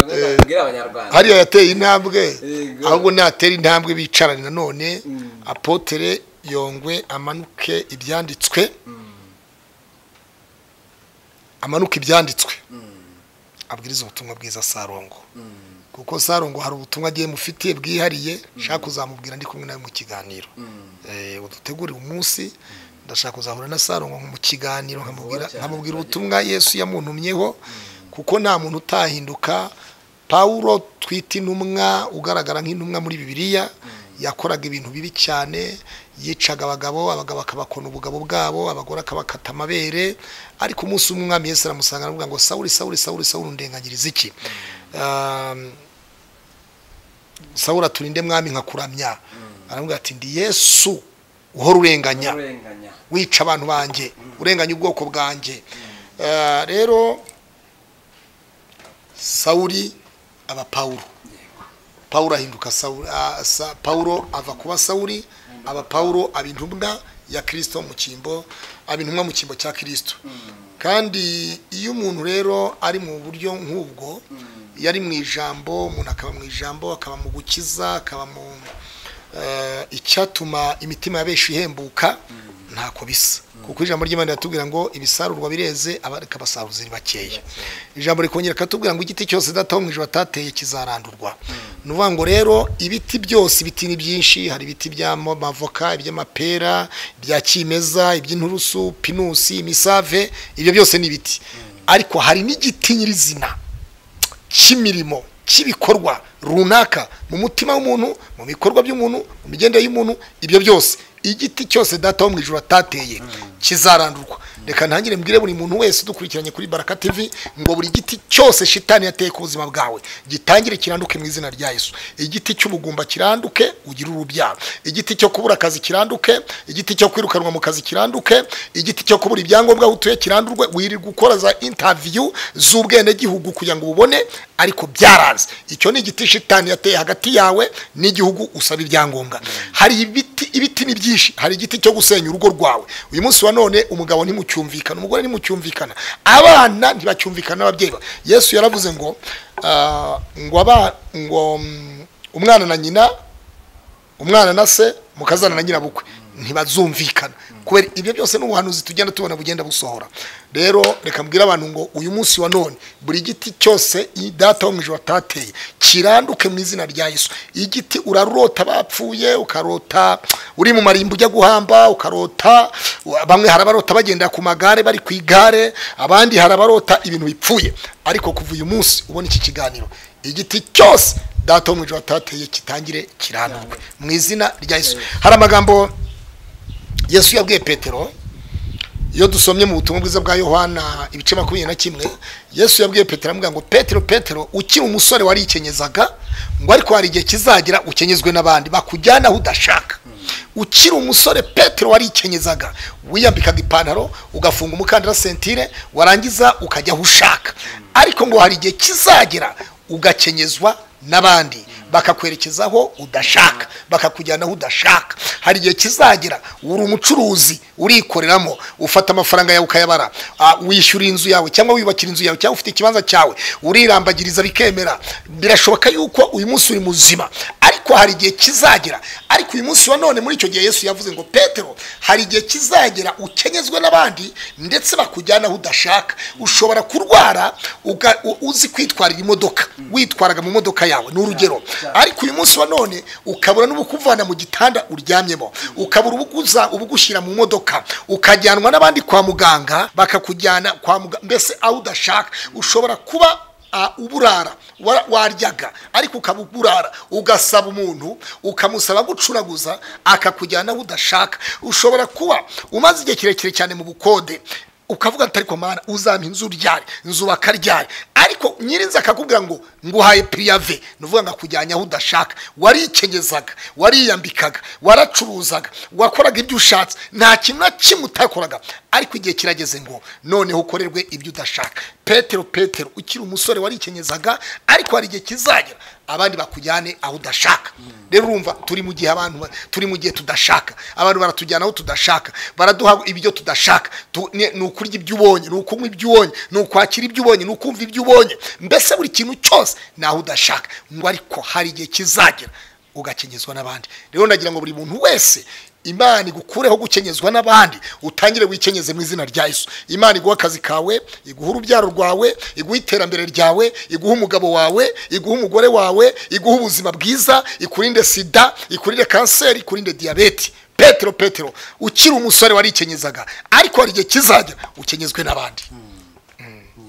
Ndarengana. Abanyarwanda. hariya yateye intambwe Yego. ahubwo natera intambwe bicarane nanone apotere yongwe amanuke ibyanditswe amanuka ibyanditswe abwiriza ubutumwa bwiza sarongo kuko sarongo hari ubutumwa agiye mufitiye bwihariye nshaka kuzamubwira ndi kumwe nawe mu kiganiro Eh, udutegurire umunsi ndashaka kuzahura na sarongo mu kiganiro nkamubwira cyane, nkamubwira ubutumwa yesu yamuntumyeho kuko nta muntu utahinduka pawulo twita intumwa ugaragara nk'intumwa muri bibiliya yakoraga ibintu bibi cyane yicaga abagabo abagabo akabakona ubugabo bwabo abagore akabakata amabere ariko umunsi umwe umwami yesu aramusanga aravuga ngo sawuri sawuri sawuri sawuri undenganyiriza iki Um, sawuri aturinde mwami nkakuramya aramubwira ati ndi yesu uhora urenganya Ndarenganya. wica abantu banjye urenganya ubwoko bwanjye Eh, rero sawuri aba pawulo pawulo ahinduka Sawuli- ah, sa- pawulo ava kuba sawuri aba pawulo aba intumwa ya kirisito mu cyimbo aba intumwa mu cyimbo cya kirisito kandi iyo umuntu rero ari mu buryo nk'ubwo iyo ari mu ijambo umuntu akaba mu ijambo akaba mu gukiza akaba mu eh, icyatuma imitima y'abenshi ihembuka ntako bisa kuko ijambo ry'imana riratubwira ngo ibisarurwa bireze abareka basaruza ni bakeya ijambo rikongera rikatubwira ngo igiti cyose dataho mu ijoro atateye kizarandurwa ni ukuvuga ngo rero ibiti byose ibiti ni byinshi hari ibiti by'amavoka iby'amapera ibya kimeza iby'inturusu pinusi imisave ibyo byose ni ibiti ariko hari n'igiti nyirizina cy'imirimo cy'ibikorwa runaka mu mutima w'umuntu mu bikorwa by'umuntu mu migendere y'umuntu ibyo byose igiti cyose data wo mu ijoro atateye kizarandurwa reka ntangire mbwire buri muntu wese udukurikiranye kuri baraka TV ngo buri giti cyose shitani yateye ku buzima bwawe gitangire kiranduke mu izina rya Yesu igiti cy'ubugumba kiranduke ugire urubyaro igiti cyo kubura akazi kiranduke igiti cyo kwirukanwa mu kazi kiranduke igiti cyo kubura ibyangombwa aho utuye kirandurwe wirirwa gukora za interview z'ubwenegihugu kugira ngo ubone ariko byaraze icyo ni igiti shitani yateye hagati yawe n'igihugu usaba ibyangombwa hari ibiti ibiti ni byinshi hari igiti cyo gusenya urugo rwawe uyu munsi wa none umugabo ntimucyumvikana umugore ntimucyumvikana abana ntibacyumvikana n'ababyeyi babo yesu yaravuze ngo ah, ngo aba ngo mm, umwana na nyina umwana na se mukazana na nyirabukwe ntibazumvikana kubera ibyo byose ni ubuhanuzi tugenda tubona bugenda busohora rero reka mbwire abantu ngo uyu munsi wa none buri giti cyose iyi data wo mu ijoro atateye kiranduke mu izina rya yesu igiti urarota bapfuye ukarota uri mu marimbo ujya guhamba ukarota bamwe hari abarota bagenda ku magare bari ku igare abandi hari abarota ibintu bipfuye ariko kuva uyu munsi ubona iki kiganiro igiti cyose data wo mu ijoro atateye kitangire kirandurwe mu izina rya yesu hari amagambo yesu yabwiye petero iyo dusomye mu butumwa bwiza bwa yohana ibice makumyabiri na kimwe yesu yabwiye petero amubwira ngo petero petero ukiri umusore warikenyeza ngo ariko hari igihe kizagira ukenyezwe n'abandi bakujyana aho udashaka ukiri umusore petero warikenyeza wiyambikaga ipantaro ugafunga umukandara sentire warangiza ukajya aho ushaka ariko ngo hari igihe kizagera ugakenyezwa n'abandi bakakwerekezaho udashaka bakakujyana aho udashaka hari igihe kizagera uri umucuruzi urikoreramo ufata amafaranga yawe ukayabara ah, wishyura inzu yawe cyangwa wiyubakira inzu yawe cyangwa ufite ikibanza cyawe urirambagiriza bikemera birashoboka yuko uyu munsi uri muzima ariko hari igihe kizagera ariko uyu munsi wa none muri icyo gihe yesu yavuze ngo petero hari igihe kizagera ukenyezwe n'abandi ndetse bakujyana aho udashaka ushobora kurwara uga- u- uzi kwitwarira imodoka witwaraga mu modoka yawe ni urugero ariko uyu munsi wa none ukabura n'ubukuvana mu gitanda uryamyemo ukabura ubuguza ubugushyira mu modoka ukajyanwa n'abandi kwa muganga bakakujyana kwa muganga mbese aho udashaka ushobora kuba ah, uburara wa- waryaga ariko ukaba uburara ugasaba umuntu ukamusaba gucuraguza akakujyana aho udashaka ushobora kuba umaze igihe kirekire cyane mu bukode ukavuga ati ariko mana uzampa inzu ryari nzubaka ryari ariko nyirinzi akakubwira ngo nguhaye pirive ni ukuvuga ngo akujyanye aho udashaka warikenyeza wakoraga wariyambikaga waracuruzaga wakoraga ibyo ushatse nta kintu na kimwe utakoraga ariko igihe kirageze ngo noneho ukorerwe ibyo udashaka petero petero ukiri umusore warikenyeza ariko hari igihe kizagera abandi bakujyane aho udashaka rero urumva turi mu gihe abantu ba- turi mu gihe tudashaka abantu baratujyana aho tudashaka baraduha ibyo tudashaka Tu- ni ni ukurya ibyo ubonye ni ukunywa ibyo ubonye ni ukwakira ibyo ubonye ni ukumva ibyo ubonye mbese buri kintu cyose ni aho udashaka ngo ariko hari igihe kizagera ugakenyezwa n'abandi rero ndagira ngo buri muntu wese imana igukureho gukenyezwa n'abandi utangire wikenyeze mu izina rya yesu imana iguha akazi kawe iguha urubyaro rwawe iguha iterambere ryawe iguha umugabo wawe iguha umugore wawe iguha ubuzima bwiza ikurinde sida ikurinde kanseri ikurinde diyabete petero petero ukiri umusore warikenyeza ariko hari igihe kizajya ukenyezwe n'abandi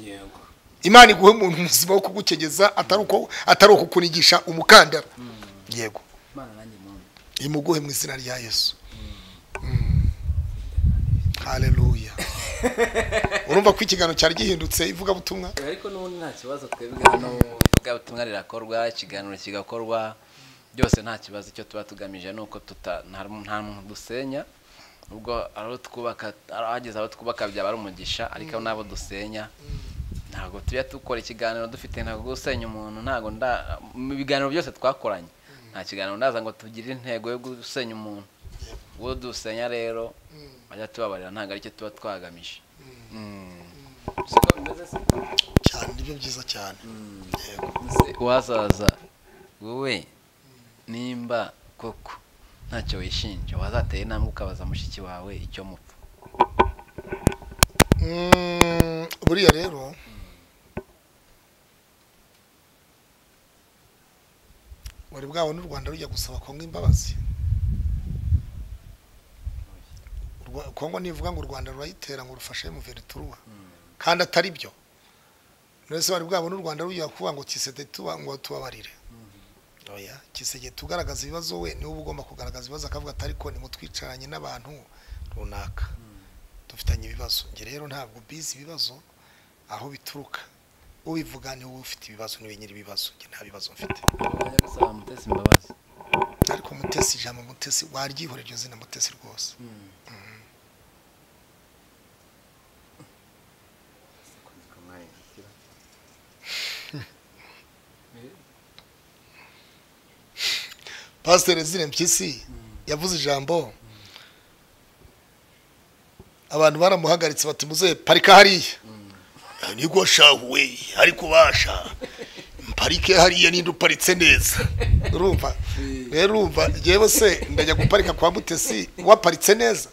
yego imana iguhe umuntu muzima wo kugukenyeza atari uko atari ukukunigisha umukandara yego imana nanjye muntu imuguhe mu izina rya yesu Mm. haleluya urumva ko ikiganiro cyari gihindutse ivugabutumwa ariko n'ubundi nta kibazo twebwe hano ivugabutumwa rirakorwa ikiganiro kigakorwa byose nta kibazo icyo tuba tugamije ni uko tuta- nta nta muntu dusenya ubwo abo twubaka ahageze abo twubaka byaba ari umugisha ariko n'abo dusenya ntabwo tujya dukora ikiganiro dufite ntabwo gusenya umuntu ntabwo nda mu biganiro byose twakoranye nta kiganiro ndaza ngo tugire intego yo gusenya umuntu uwo dusenya rero bajya tubabarira ntabwo aricyo tuba twagamije Mm. Siko bimeze se? cyane nibyo byiza cyane yego Ese uhazaza wowe nimba koko ntacyo wishinja wazateye intambwe ukabaza mushiki wawe icyo mupfa Mm, buriya rero wari bwabona u rwanda rujya gusaba kongo imbabazi Urwa- kongo nivuga ngo u rwanda rurayitera ngo rufashe mu verituruwa kandi atari byo mbese wari bwabona u rwanda rujya kuvuga ngo kisede tuba ngo tubabarire oya kisege tugaragaza ibibazo we niwe uba ugomba kugaragaza ibibazo akavuga atari ko nimutwicaranye n'abantu runaka dufitanye ibibazo njye rero ntabwo bizi ibibazo aho bituruka ubivuga niwe ufite ibibazo niwe nyiri ibibazo njye nta bibazo mfite wajya gusaba mutesi imbabazi ariko mutesi ijambo mutesi waryihorera iryo zina mutesi rwose pasiteri zire mpyisi yavuze ijambo abantu baramuhagaritse bati muze parika hariya niko shahuwe ariko basha parike hariya ninde uparitse neza urumva rero urumva yewe se ndajya guparika kwa mutesi waparitse neza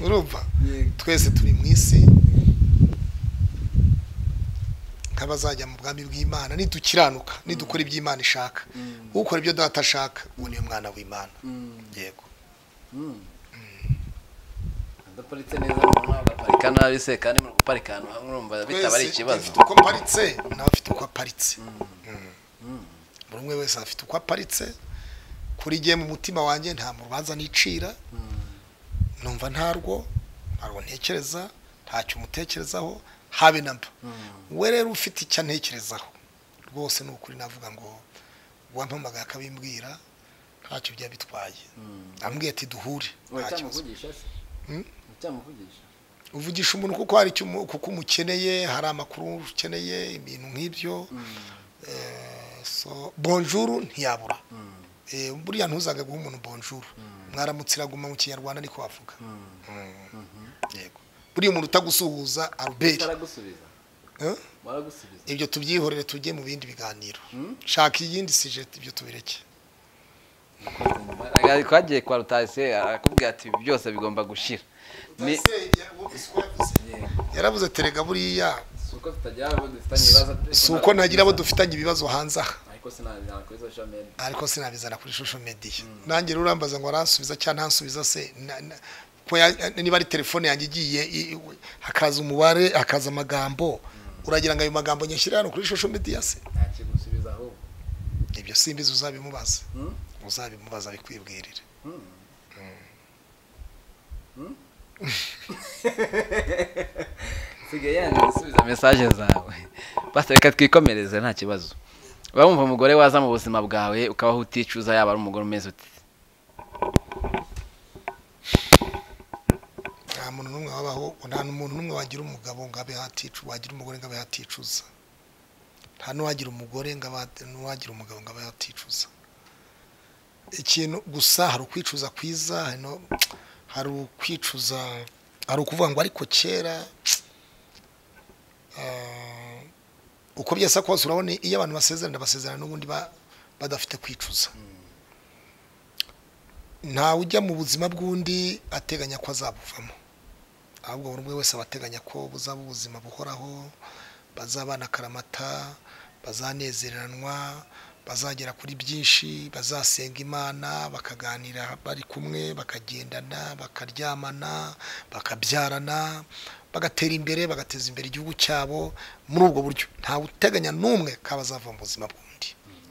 urumva twese turi mu isi nk'abazajya mu bwami bw'imana nidukiranuka nidukora iby'imana ishaka ukora ibyo data ashaka uwo niwe mwana w'imana yego udaparitse neza umuntu agaparika nabi se kandi muri guparika ahantu hamwe urumva bitaba ari Twese ikibazo afite uko aparitse nawe afite uko aparitse Mm. buri umwe wese afite uko aparitse kuri jye mu mutima wanjye nta mu rubanza nicira numva ntarwo ntarwo ntekereza ntacyo umutekerezaho habe na mba we rero ufite icyo antekerezaho rwose ni ukuri navuga ngo wampamagaye akabimbwira ntacyo byaba bitwaye ambwiye ati duhure nta kibazo uracyamuvugisha se Mm? uracyamuvugisha uvugisha umuntu kuko hari icyo umu- kuko umukeneye hari amakuru ukeneye ibintu nk'ibyo Eh, so bonjour ntiyabura Eh, buriya ntuzaga guha umuntu bonjour mwaramutse iraguma mu kinyarwanda niko wavuga Mm. yego buriya umuntu utagusuhuza albert utaragusubiza Eh? waragusubiza ibyo tubyihorere tujye mu bindi biganiro shaka iyindi sije ibyo tubireke twagiye kwa rutayise arakubwira ati ibi byose bigomba gushira ni yaravuze ati rega buriya si uko tutagira abo dufitanye ibibazo si uko ntagira abo dufitanye ibibazo hanze aha ariko sinabijyana kuri social media ariko sinabizana kuri social media nanjye rero urambaza ngo aransubiza cyangwa ntansubiza se na- na- ko ya- niba ari telefone yanjye igiye i- i- hakaza umubare hakaza amagambo uragira ngo ayo magambo nyashyire hano kuri social media se ntakigusubiza ahubwo ibyo simbizi uzabimubaza Mm. uzabimubaza bikwibwirire sigaye yanjye gusubiza mesaje zawe basi reka twikomereze nta kibazo wumva umugore waza mu buzima bwawe ukabaho uticuza yaba ari umugore umeze uti nta muntu n'umwe wabaho nta muntu n'umwe wagira umugabo ngo abe haticu wagira umugore ngo abe haticuza nta n'uwagira umugore ngo abe hati- n'uwagira umugabo ngo abe haticuza ikintu gusa hari ukwicuza kwiza hari no- hari ukwicuza hari ukuvuga ngo ariko kera eh, uko byasa kose urabona iyo abantu basezerana basezerana n'ubundi ba- badafite kwicuza ntawe ujya mu buzima bw'undi ateganya ko azabuvamo ahubwo buri umwe wese aba ateganya ko buzaba ubuzima buhoraho bazabana akaramata bazanezeranwa bazagera kuri byinshi bazasenga imana bakaganira bari kumwe bakagendana bakaryamana bakabyarana bagatera imbere bagateza imbere igihugu cyabo muri ubwo buryo ntawe uteganya n'umwe ko bazava mu buzima bw'undi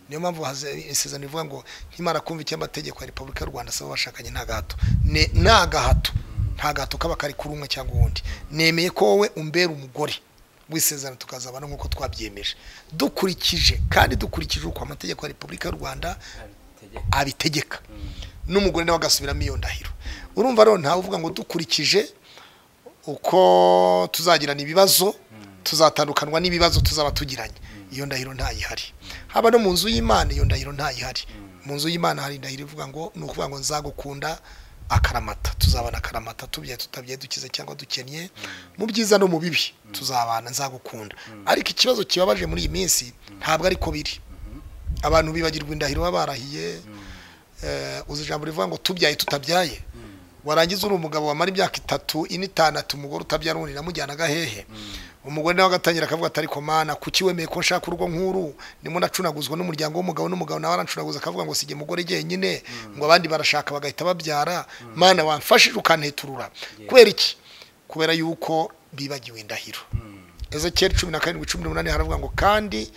niyo mpamvu haze- isezerano rivuga ngo nkimara kumva icy'amategeko ya repubulika y'u rwanda asaba abashakanye nta gahato Ne- nta gahato nta gahato kaba kari kuri umwe cyangwa uwundi nemeye ko wowe umbera umugore w'isezerano tukazabana nk'uko twabyemeje dukurikije kandi dukurikije uko amategeko ya repubulika y'u rwanda abitegeka n'umugore nawe agasubiramo iyo ndahiro urumva rero ntawe uvuga ngo dukurikije uko tuzagirana ibibazo tuzatandukanwa n'ibibazo tuzaba tugiranye iyo ndahiro ntayihari haba no mu nzu y'imana iyo ndahiro ntayihari mu nzu y'imana hari indahiro ivuga ngo ni ukuvuga ngo nzagukunda akaramata tuzabana akaramata tubyaye tutabyaye dukize cyangwa dukennye mu byiza no mu bibi tuzabana nzagukunda ariko ikibazo kibabaje muri iyi minsi ntabwo ari ko biri abantu bibagirwa indahiro baba barahiye uzi ijambo rivuga ngo tubyaye tutabyaye warangiza uri umugabo wamara imyaka itatu ine itandatu umugore utabyara undi namujyanaga hehe umugore nawe agatangira akavuga atari komana kuki wemeye ko nshaka urugo nk'uru ndimo nacunaguzwa n'umuryango w'umugabo n'umugabo nawe aracunaguza akavuga ngo sijye umugore jyenyine ngo abandi barashaka bagahita babyara mana wamfashije ukanteturura kubera iki kubera yuko bibagiwe indahiro ezekiyeli cumi na karindwi cumi n'umunani haravuga ngo kandi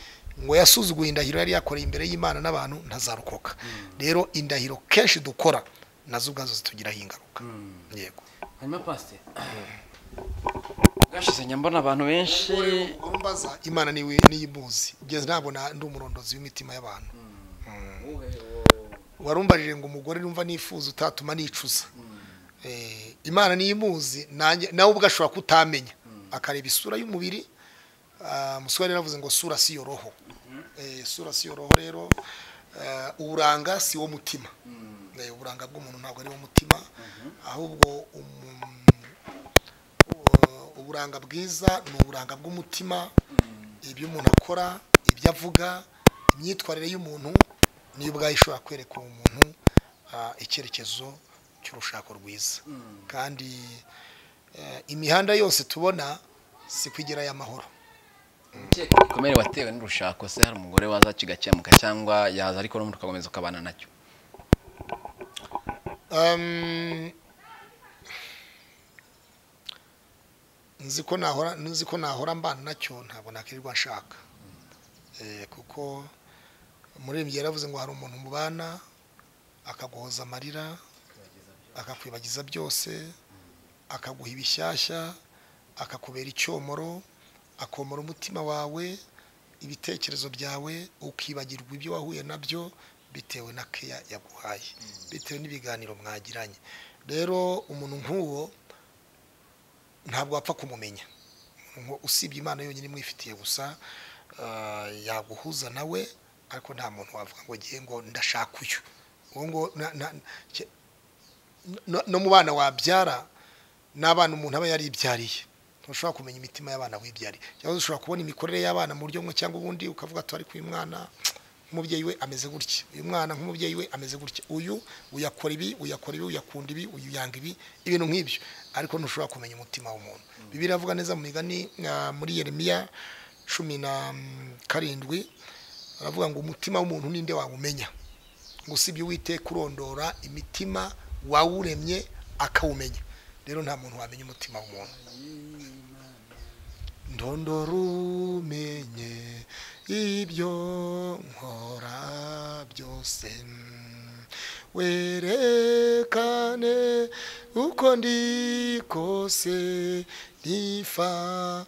ngo yasuzuguye indahiro yari yakoreye imbere y'imana n'abantu ntazarokoka rero indahiro kenshi dukora nazo ubwazo zitugiraho ingaruka yego hanyuma pasiteri bwashize nyambona abantu benshi umbaza imana niwe niyimuzi ugeze ntabwo na- ndi umurondozi w'imitima y'abantu warumbajije ngo umugore numva nifuza utatuma nicuza Eh, imana niyo imuzi nanjye- nawe ubwo ashobora kutamenya akareba isura y'umubiri Ah, musore yaravuze ngo sura si yo roho Eh, sura si yo roho rero eh, uburanga si wo mutima Eh, uburanga bw'umuntu ntabwo ari wo mutima ahubwo umu- u- uburanga bwiza ni uburanga bw'umutima ibyo umuntu akora ibyo avuga imyitwarire y'umuntu niyo ubwayo ishobora kwereka uwo muntu ah, icyerekezo cy'urushako rwiza kandi eh, imihanda yose tubona si kwigirayo amahoro igikomere watewe n'urushako se hari umugore waza kigakemuka cyangwa yaza ariko n'umuntu ugakomeza ukabana nacyo Um, nzi ko nahora nzi ko nahora mbana nacyo ntabwo nakirirwa nshaka Eh, kuko umuririmbyi yaravuze ngo hari umuntu mubana akaguhoza amarira akakwibagiza byose akaguha ibishyashya akakubera icyomoro akomora umutima wawe ibitekerezo byawe ukibagirwa ibyo wahuye nabyo bitewe na keya yaguhaye bitewe n'ibiganiro mwagiranye rero umuntu nk'uwo ntabwo wapfa kumumenya Umuntu nk'uwo usibye imana yonyine imwifitiye gusa ah, yaguhuza nawe ariko nta muntu wavuga ngo ngiye ngo ndashaka uyu uwo ngo na- na- ke- no- no mu bana wabyara n'abana umuntu aba yaribyariye ntushobora kumenya imitima y'abana wibyariye cyangwa se ushobora kubona imikorere y'abana mu buryo bumwe cyangwa ubundi ukavuga ati ariko uyu mwana nk'umubyeyi we ameze gutya uyu mwana nk'umubyeyi we ameze gutya uyu uyakora ibi uyakora ibi uyakunda ibi uyuyanga ibi ibintu nk'ibyo ariko ntushobora kumenya umutima w'umuntu bibiri avuga neza mu migani ah, muri yeremiya cumi na mm, karindwi aravuga ngo umutima w'umuntu ninde wawumenya ngo usibye uwite kurondora imitima wawuremye akawumenya rero nta muntu wamenya umutima w'umuntu ndondora umenye ibyo nkora byose werekane uko ndi kose nifata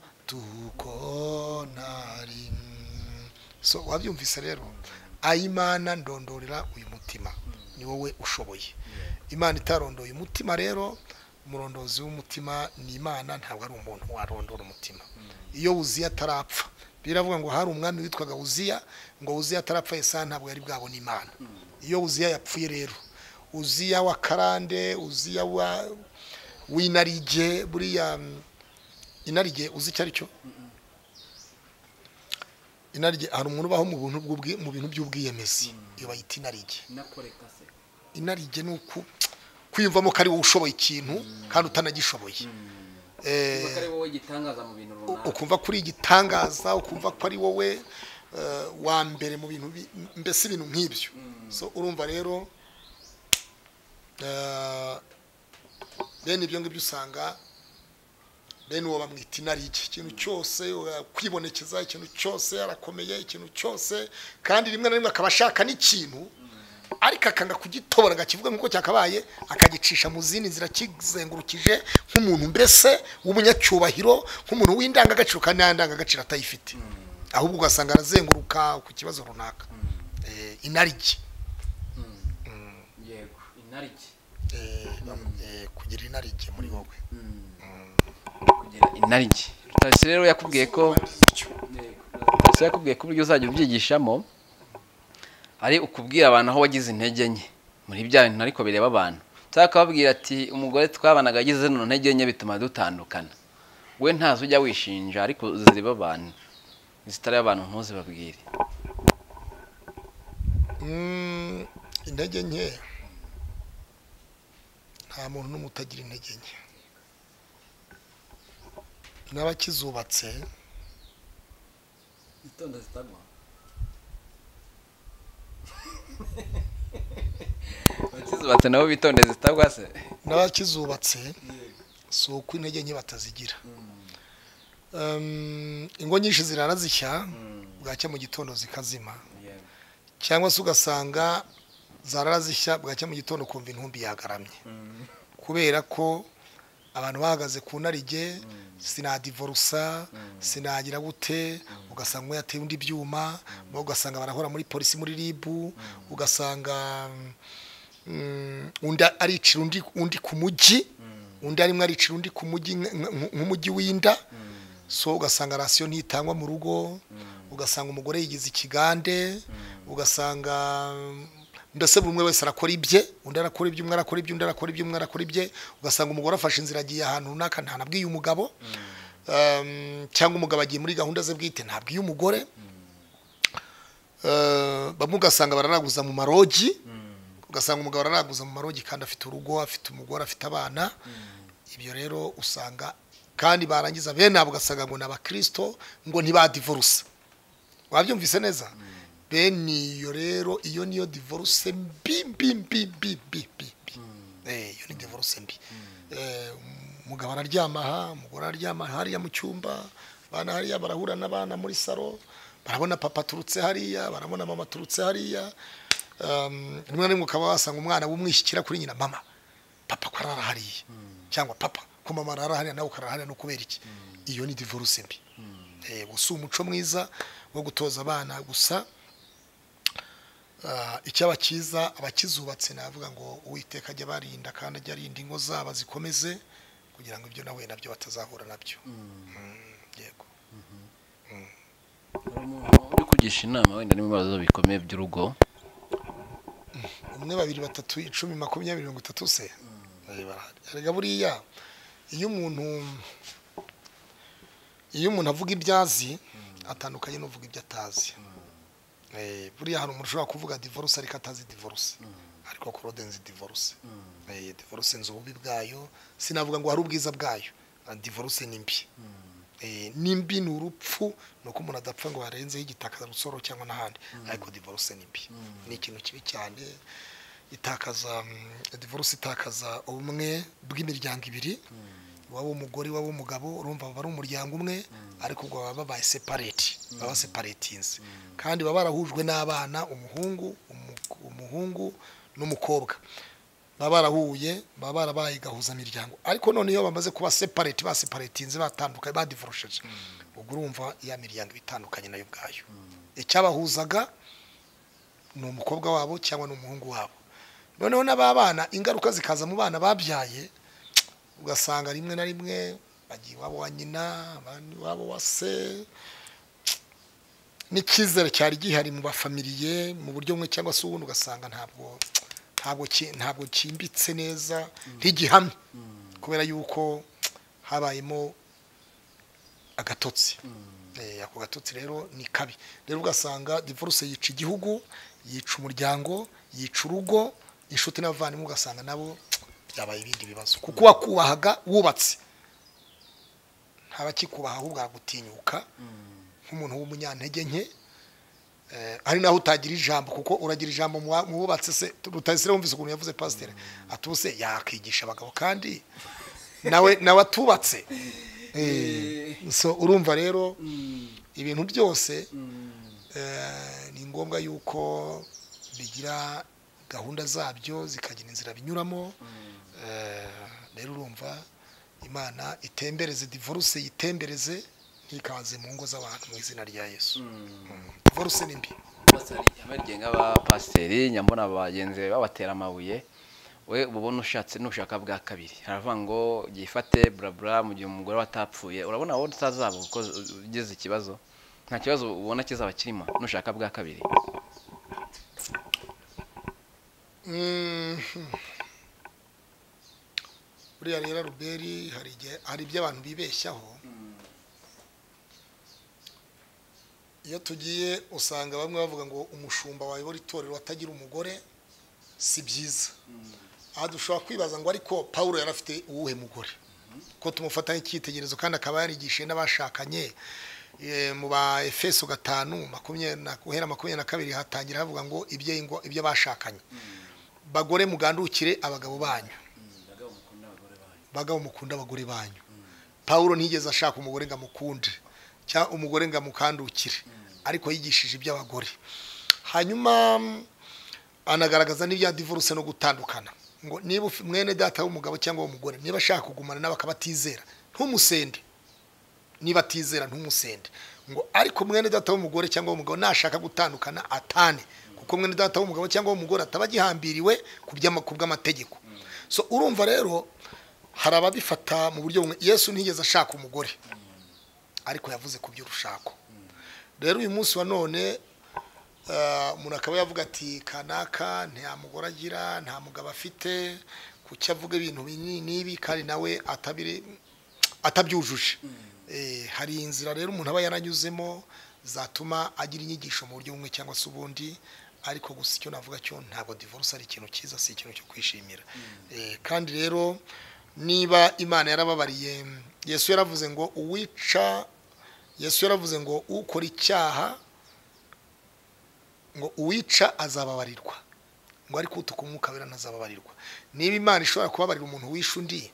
uko ntari so wabyumvise rero ayimana ndondorera uyu mutima ni wowe ushoboye imana itarondoye umutima rero umurondozi w'umutima ni imana ntabwo ari umuntu warondora umutima iyo wuziya atarapfa biravuga ngo hari umwami witwaga wuziya ngo wuziya atarapfa yesa ntabwo yari bwabona imana iyo wuziya yapfuye rero uziya wa karande uziya wa w'inarige buriya mm, inarige uzi icyo ari cyo inarige hari umuntu ubaho mu bintu bw'ubwi- mu bintu by'ubwiyemezi iyo bayita inarige nakoreka se inarige ni uku kwiyumvamo ko ari wowe ushoboye ikintu kandi utanagishoboye Eh, kuko ari wowe gitangaza mu bintu runaka ukumva ko uri igitangaza ukumva ko ari wowe eh, wa mbere mu bintu bi- mbese ibintu nk'ibyo so urumva rero eh, bene ibyo ngibyo usanga bene uwo bamwita inarike ikintu cyose uh, kwibonekeza ikintu cyose arakomeye ikintu cyose kandi rimwe na rimwe akaba ashaka n'ikintu ariko akanga kugitobora akakivuga nk'uko cyakabaye akagicisha mu zindi nzira kizengurukije nk'umuntu mbese w'umunyacyubahiro nk'umuntu w'indangagaciro kandi nta ndangagaciro atayifite ahubwo ugasanga arazenguruka ku kibazo runaka Eh, inarike yego inarike Eh, eh, kugira inarike muri wowe kugira inarike rutasi rero yakubwiye ko rutasi yakubwiye ko uburyo uzajya ubyigishamo ari ukubwira abantu aho wagize intege nke muri bya bintu ariko bireba abantu cyangwa akababwira ati umugore twabanaga agize zino ntege nke bituma dutandukana we ntazi ujya wishinja ariko zireba abantu zitari abantu ntuzibabwire Mm, intege nke nta muntu n'umwe utagira intege nke n'abakizubatse itonda zitagwa bakizubatse nabo bitonde zitagwa se n'abakizubatse si uko intege nke batazigira Em, ingo nyinshi zirarazishya bwacya mu gitondo zikazima yego cyangwa se ugasanga zararazishya bwacya mu gitondo kumva intumbi yagaramye kubera ko abantu bahagaze ku narige sinadivorusa sinagira gute ugasanga umwe yateye undi ibyuma bo ugasanga barahora muri polisi muri ribu ugasanga mm, undi aricira undi undi ku mujyi undi arimo aricira undi ku mujyi nk- nk- nk'umujyi w'inda so ugasanga rasiyo ntitangwa mu rugo ugasanga umugore yigize ikigande ugasanga ndetse buri umwe wese arakora ibye undi arakora ibye umwe arakora ibye undi arakora ibye umwe arakora ibye ugasanga umugore afashe inzira agiye ahantu runaka ntanabwiye umugabo Um, cyangwa umugabo agiye muri gahunda ze bwite ntabwiye umugore Eh, bamwe ugasanga bararaguza mu marogi ugasanga umugabo araraguza mu marogi kandi afite urugo afite umugore afite abana ibyo rero usanga kandi barangiza bene abo ugasanga ngo ni abakirisito ngo ntibadivorusa wabyumvise neza bene iyo rero iyo niyo divorce mbi mbi mbi mbi mbi mbi mbi Eh, iyo ni divorce mbi Eh, umugabo araryama aha umugore araryama hariya mu cyumba abana hariya barahura n'abana muri saro barabona papa aturutse hariya barabona mama aturutse hariya Um, rimwe na rimwe ukaba wasanga umwana w'umwishyikira kuri nyina mama papa ko arara hariya cyangwa papa ko mama arara hariya nawe ukarara hariya ni ukubera iki iyo ni divorce mbi Eh, gusa si umuco mwiza wo gutoza abana gusa Ah, icyaba cyiza abakizubatse navuga ngo uwiteka ajya barinda kandi ajya arinda ingo zabo zikomeze kugira ngo ibyo nawe nabyo batazahura nabyo Mm, yego hari umuntu uri kugisha inama wenda n'ibibazo bikomeye by'urugo umwe babiri batatu icumi makumyabiri mirongo itatu se Eh, barahari. erega buriya iyo umuntu iyo umuntu avuga ibyo azi atandukanye n'uvuga ibyo atazi Eh, buriya hari umuntu ushobora kuvuga divorce ariko atazi divorce ariko korode nzi divorce Eh, divorce nzi ububi bwayo sinavuga ngo hari ubwiza bwayo Ah, divorce ni mbi Eh, nimbi ni urupfu ni uko umuntu adapfa ngo harenzeho igitakaza rusoro cyangwa n'ahandi ariko divorce ni mbi ni ikintu kibi cyane itakaza mm, divorce itakaza ubumwe bw'imiryango ibiri waba umugore waba umugabo urumva baba ari umuryango umwe ariko ubwo baba babaye separate baba separatinze kandi baba barahujwe n'abana umuhungu umu- umuhungu n'umukobwa baba barahuye baba barabaye gahuzamiryango ariko none iyo bamaze kuba separate baseparatinze batandukanye badivorosheje ubwo urumva ya miryango iba itandukanye nayo ubwayo icyabahuzaga ni umukobwa wabo cyangwa ni umuhungu wabo noneho n'ababana ingaruka zikaza mu bana babyaye ugasanga rimwe na rimwe bagiye iwabo wa nyina abandi iwabo wa se n'icyizere cyari gihari mu bafamiliye mu buryo bumwe cyangwa se ubundi ugasanga ntabwo ntabwo ki- ntabwo cyimbitse neza ntigihamye kubera yuko habayemo agatotsi Eh, ako gatotsi rero ni kabi rero ugasanga divorce yica igihugu yica umuryango yica urugo inshuti n'abavandimwe ugasanga nabo byabaye ibindi bibazo kuko wakubahaga wubatse ntabakikubaha ahubwo aragutinyuka nk'umuntu w'umunyantege nke Eh, ari naho utagira ijambo kuko uragira ijambo mu wa- mu wubatse se rutayisire wumvise ukuntu yavuze pasiteri atuse yakigisha abagabo kandi nawe nawe atubatse Eh, so urumva rero ibintu byose eh, ni ngombwa yuko bigira gahunda zabyo zikagira inzira binyuramo Eh, rero urumva imana itembereze divorce yitembereze ntikaze mu ngo z'abantu mu izina rya yesu divorce ni mbi bose hari ihame rigenga abapasiteri nyambona bagenzi be babatera amabuye we uba ubona ushatse nushaka bwa kabiri haravuga ngo yifate burabura mu gihe umugore we atapfuye urabona wowe utazaba kuko ugize ikibazo nta kibazo ubona kizaba kirimo nushaka bwa kabiri Mhm. buriya rero ruberi hari igihe- hari ibyo abantu bibeshyaho iyo tugiye usanga bamwe bavuga ngo umushumba wayobora itorero atagira umugore si byiza aha dushobora kwibaza ngo ariko paul yari afite uwuhe mugore ko tumufata nk'icyitegererezo kandi akaba yarigishije n'abashakanye Eh, mu ba efeso gatanu makumyabiri na- guhera makumyabiri na kabiri hatangira havuga ngo ibyo ingo- ibyo bashakanye bagore mugandukire abagabo banyu bagabo mukunda abagore banyu paul ntiyigeze ashaka umugore ngo amukunde cyangwa umugore ngo amukandukire ariko yigishije iby'abagore hanyuma mm, anagaragaza n'ibya divorce no gutandukana ngo niba ufi- mwene data w'umugabo cyangwa w'umugore niba ashaka kugumana nawe akaba atizera ntumusende niba atizera ntumusende ngo ariko mwene data w'umugore cyangwa w'umugabo nashaka gutandukana atane kuko mwene data w'umugabo cyangwa w'umugore ataba agihambiriwe ku by'ama- ku bw'amategeko so urumva rero hari ababifata mu buryo bumwe yesu ntiyigeze ashaka umugore ariko yavuze ku by'urushako rero uyu munsi wa none eh, umuntu akaba yavuga ati kanaka nta mugore agira nta mugabo afite kuki avuga ibintu binini n'ibi kandi nawe atabiri atabyujuje Eh, hari inzira rero umuntu aba yaranyuzemo zatuma agira inyigisho mu buryo bumwe cyangwa se ubundi ariko gusa icyo navuga cyo ntabwo divorce ari ikintu cyiza si ikintu cyo kwishimira Eh, kandi rero niba imana yarababariye yesu yaravuze ngo uwica yesu yaravuze ngo ukora icyaha ngo uwica azababarirwa ngo ariko utuka umwuka wera ntazababarirwa niba imana ishobora kubabarira umuntu wishe undi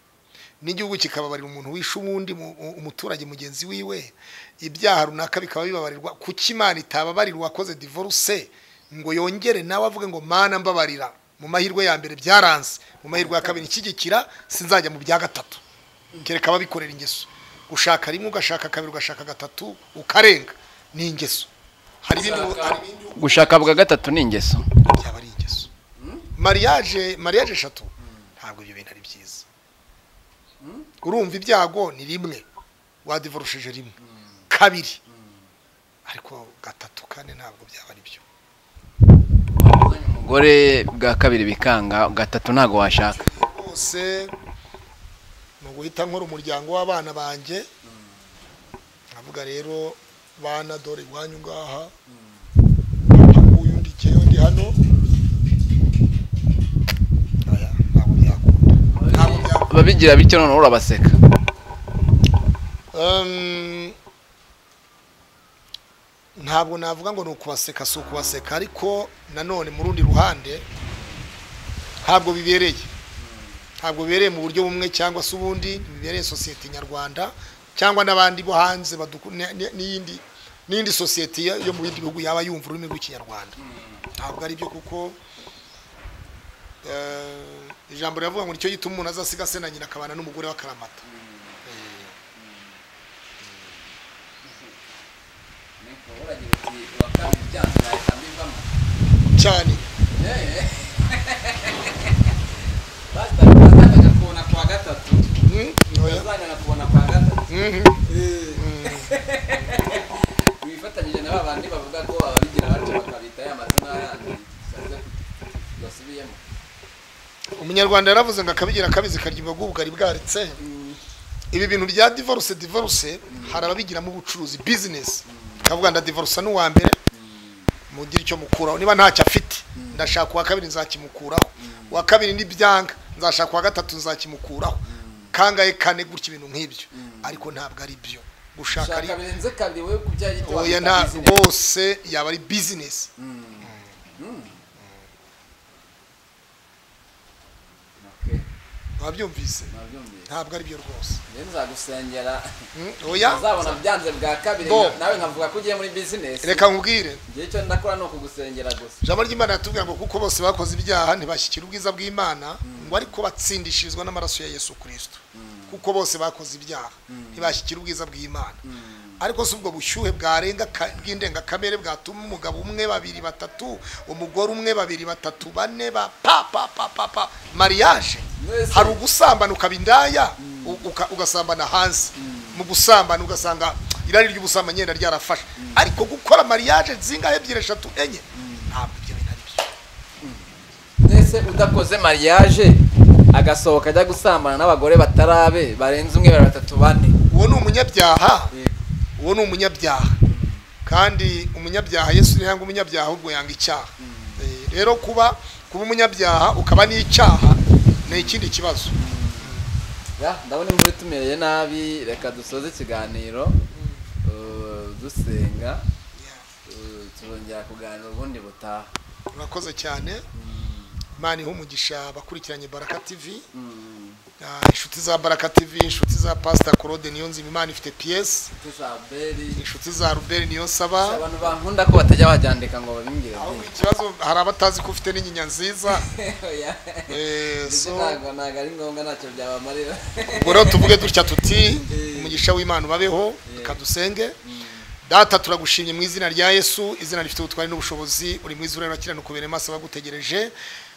n'igihugu kikababarira umuntu wishe uwundi mu- u- umuturage mugenzi wiwe ibyaha runaka bikaba bibabarirwa kuki imana itababarira uwakoze divorce ngo yongere nawe avuge ngo mana mbabarira mu mahirwe ya mbere byaranze mu mahirwe ya kabiri nshyigikira sinzajya mu bya gatatu kereka ababikorera ingeso gushaka rimwe ugashaka kabiri ugashaka gatatu ukarenga ni ingeso hari ibindi hari ibindi gushaka bwa gatatu ni ingeso byaba ari ingeso mariage mariage eshatu ntabwo ibyo bintu ari byiza urumva ibyago ni rimwe wadivorosheje rimwe kabiri ariko gatatu kane ntabwo byaba ari byo umugore bwa kabiri bikanga gatatu ntabwo washaka rwose ni uguhita nkora umuryango w'abana banjye nkavuga rero bana dore iwanyu ngaha nguyu undi ikeyo ndi hano Oya, ntabwo byakunda ntabwo byakunda ababigira bityo noneho urabaseka Um, ntabwo navuga ngo ni ukubaseka si ukubaseka ariko nanone mu rundi ruhande ntabwo bibereye ntabwo bibereye mu buryo bumwe cyangwa se ubundi bibereye sosiyete nyarwanda cyangwa n'abandi bo hanze baduku- ni- ni- n'iyindi n'indi sosiyete yo yo mu bindi bihugu yaba yumva ururimi rw'ikinyarwanda ntabwo ari byo kuko eh, ijambo riravuga ngo nicyo gituma umuntu azasiga se na nyina akabana n'umugore w'akaramata cyane Mm, oya. Mhm. bifatanyije na babandi bavuga ko ababigira batyo bakabita ya mazina yandi basubiyemo umunyarwanda yaravuze ngo akabigira akabizi karyibwa bw'ubugari bwaretse ibi bintu bya divorce divorce hari ababigiramo ubucuruzi business kavuga ndadivorce n'uwa mbere mugire icyo mukuraho niba ntacyo afite ndashaka uwa kabiri nzakimukuraho uwa kabiri n'ibyanga nzashaka uwa gatatu nzakimukuraho kangahe kane gutya ibintu nk'ibyo ariko ntabwo ari byo gushaka ari shaka birenze kabiri wowe ku byaha gito oya wabita nta business. bose yaba ari business Okay, wabyumvise nabyumvise. ntabwo ari byo rwose Rero nzagusengera Mm, oya uzabona byanze bwa kabiri Bo. nawe nkavuga ko ugiye muri bizinesi reka nkubwire igihe cyo ndakora ni ukugusengera gusa ijambo ry'imana ratubwira ngo kuko bose bakoze ibyaha ntibashyikira ubwiza bw'imana ngo ariko batsindishirizwa n'amaraso ya yesu kirisito kuko bose bakoze ibyaha ntibashyikira ubwiza bw'imana ariko si ubwo bushyuhe bwarenga ka- bw'indengakamere bwatuma umugabo umwe babiri batatu umugore umwe babiri batatu bane ba pa pa pa pa pa mariage Mwese. hari ugusambana ukaba indaya u- uka- ugasambana hanze mu gusambana ugasanga irari ry'ubusambanyi yenda ryarafashe ariko gukora mariage zingahe ebyiri eshatu enye ntabwo ibyo bintu ari byo mbese udakoze mariage agasohoka ajya gusambana n'abagore batarabe barenze umwe babiri batatu bane uwo ni umunyabyaha uwo ni umunyabyaha kandi umunyabyaha yesu ntiyanga umunyabyaha ahubwo yanga icyaha Eh, rero kuba kuba umunyabyaha ukaba n'icyaha ni ikindi kibazo Ya, ndabona imvura itumereye nabi reka dusoze ikiganiro uh, dusenga uh, tuzongera kuganira ubundi butaha murakoze cyane imana iha umugisha abakurikiranye baraka tv Mm, Ah, inshuti za baraka tv inshuti za pasita claude niyo nzima imana ifite piyesi inshuti za beri inshuti za ruberi niyo nsaba abantu bankunda ko batajya babyandika ngo babimbwire aho byinshi ikibazo hari abatazi ko ufite n'inyinya nziza Oya. Eh, Ndetse so- ntabwo ntabwo ari ngombwa ntacyo byabamarira ubwo rero tuvuge dutya tuti Eh. umugisha w'imana ubabeho reka dusenge data turagushimye mu izina rya yesu izina rifite ubutwari n'ubushobozi uri mwiza urera kirana kubera amaso abagutegereje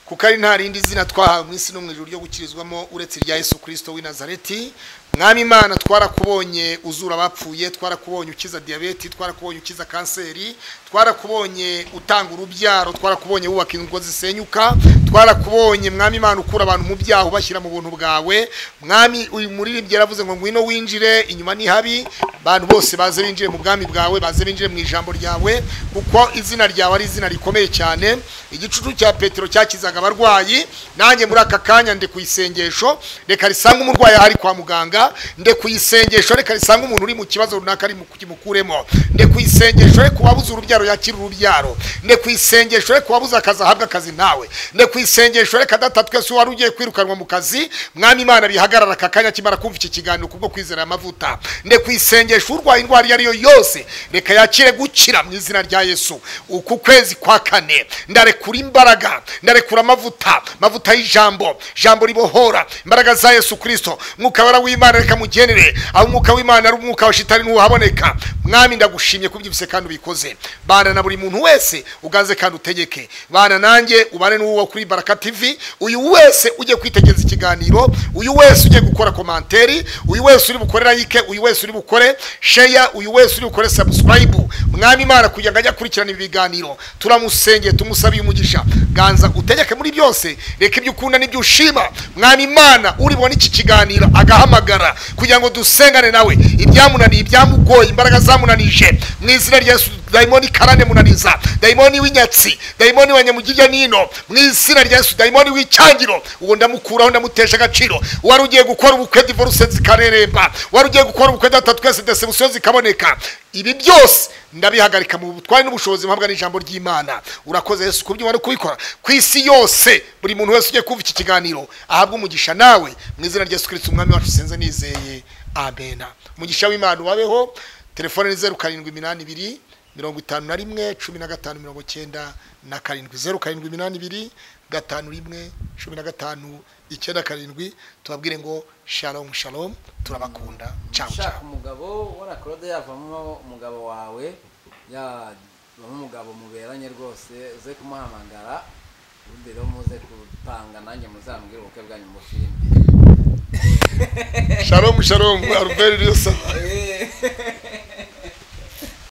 kuko ari nta rindi zina twahawe mu isi no mu ijuru ryo gukirizwamo uretse irya yesu kirisito w'i nazareti mwami imana twarakubonye uzura abapfuye twarakubonye ukiza diyabeti twarakubonye ukiza kanseri twarakubonye utanga urubyaro twarakubonye wubaka ingo zisenyuka twarakubonye mwami imana ukura abantu mu byaha ubashyira mu buntu bwawe mwami uyu muririmbyi yaravuze ngo ngwino winjire inyuma ni habi abantu bose baze binjire mu bwami bwawe baze binjire mu ijambo ryawe kuko izina ryawe ari izina rikomeye cyane igicucu cya petero cyakizaga abarwayi nanjye muri aka kanya ndi ku isengesho reka risange umurwayi ahari kwa muganga nde ku isengesho reka risange umuntu uri mu kibazo runaka ari mu kimukuremo nde ku isengesho reka uwabuze urubyaro yakire urubyaro nde ku isengesho reka uwabuze akazi ahabwe akazi nawe nde ku isengesho reka data twese wari ugiye kwirukanwa mu kazi mwami imana bihagarara aka kanya kimara kumva iki kiganiro kubwo kwizera amavuta nde ku isengesho urwaye indwara iyo ari yo yose reka yakire gukira mu izina rya yesu uku kwezi kwa kane ndarekura imbaraga ndarekura amavuta amavuta y'ijambo jambo ribohora imbaraga za yesu kirisito mwuka wera w'imana reka mugenere aho umwuka w'imana ari umwuka wa shitani ntuhaboneka mwami ndagushimye kubyibuse kandi ubikoze bana na buri muntu wese ugaze kandi utegeke bana nanjye ubane n'uwo kuri baraka tv uyu wese ujye kwitegereza ikiganiro uyu wese ujye gukora komanteri uyu wese uri bukorera like uyu wese uri bukore sheya uyu wese uri bukore subscribe mwami imana kugira ngo ajye akurikirana ibi biganiro turamusengeye tumusabiye umugisha ganza utegeke muri byose reka ibyo ukunda n'ibyo ushima mwami imana uri bubone iki kiganiro agahamagara kugira ngo dusengane nawe ibyamunaniye ibyamugoye imbaraga zamunanije mu izina rya yesu dayimoni karane munaniza dayimoni w'inyatsi dayimoni wa nyamugirya nino mu izina rya yesu dayimoni w'icyangiro uwo ndamukuraho ndamutesha agaciro wari ugiye gukora ubukwe divorce zikareremba wari ugiye gukora ubukwe data twese desebusiyo zikaboneka ibi byose ndabihagarika mu butwari n'ubushobozi mpabwa n'ijambo ry'imana urakoze yesu ku byo wari kubikora ku isi yose buri muntu wese ugiye kumva iki kiganiro ahabwe umugisha nawe mu izina rya yesu kirisiti umwami wacu sinze nizeye amena umugisha w'imana ubabeho telefone ni zeru karindwi iminani ibiri mirongo itanu na rimwe cumi na gatanu mirongo cyenda na karindwi zeru karindwi iminani ibiri gatanu rimwe cumi na gatanu icyenda karindwi tubabwire ngo shalomu shalomu turabakunda cawu ushaka cawu umugabo warakorode yavamo umugabo wawe yavamo umugabo muberanye rwose uze kumuhamagara ubundi rero muze gutanga nanjye muzambwire ubukwe bwanyu mu filime shalomu shalomu aruberi ryo saba Eh.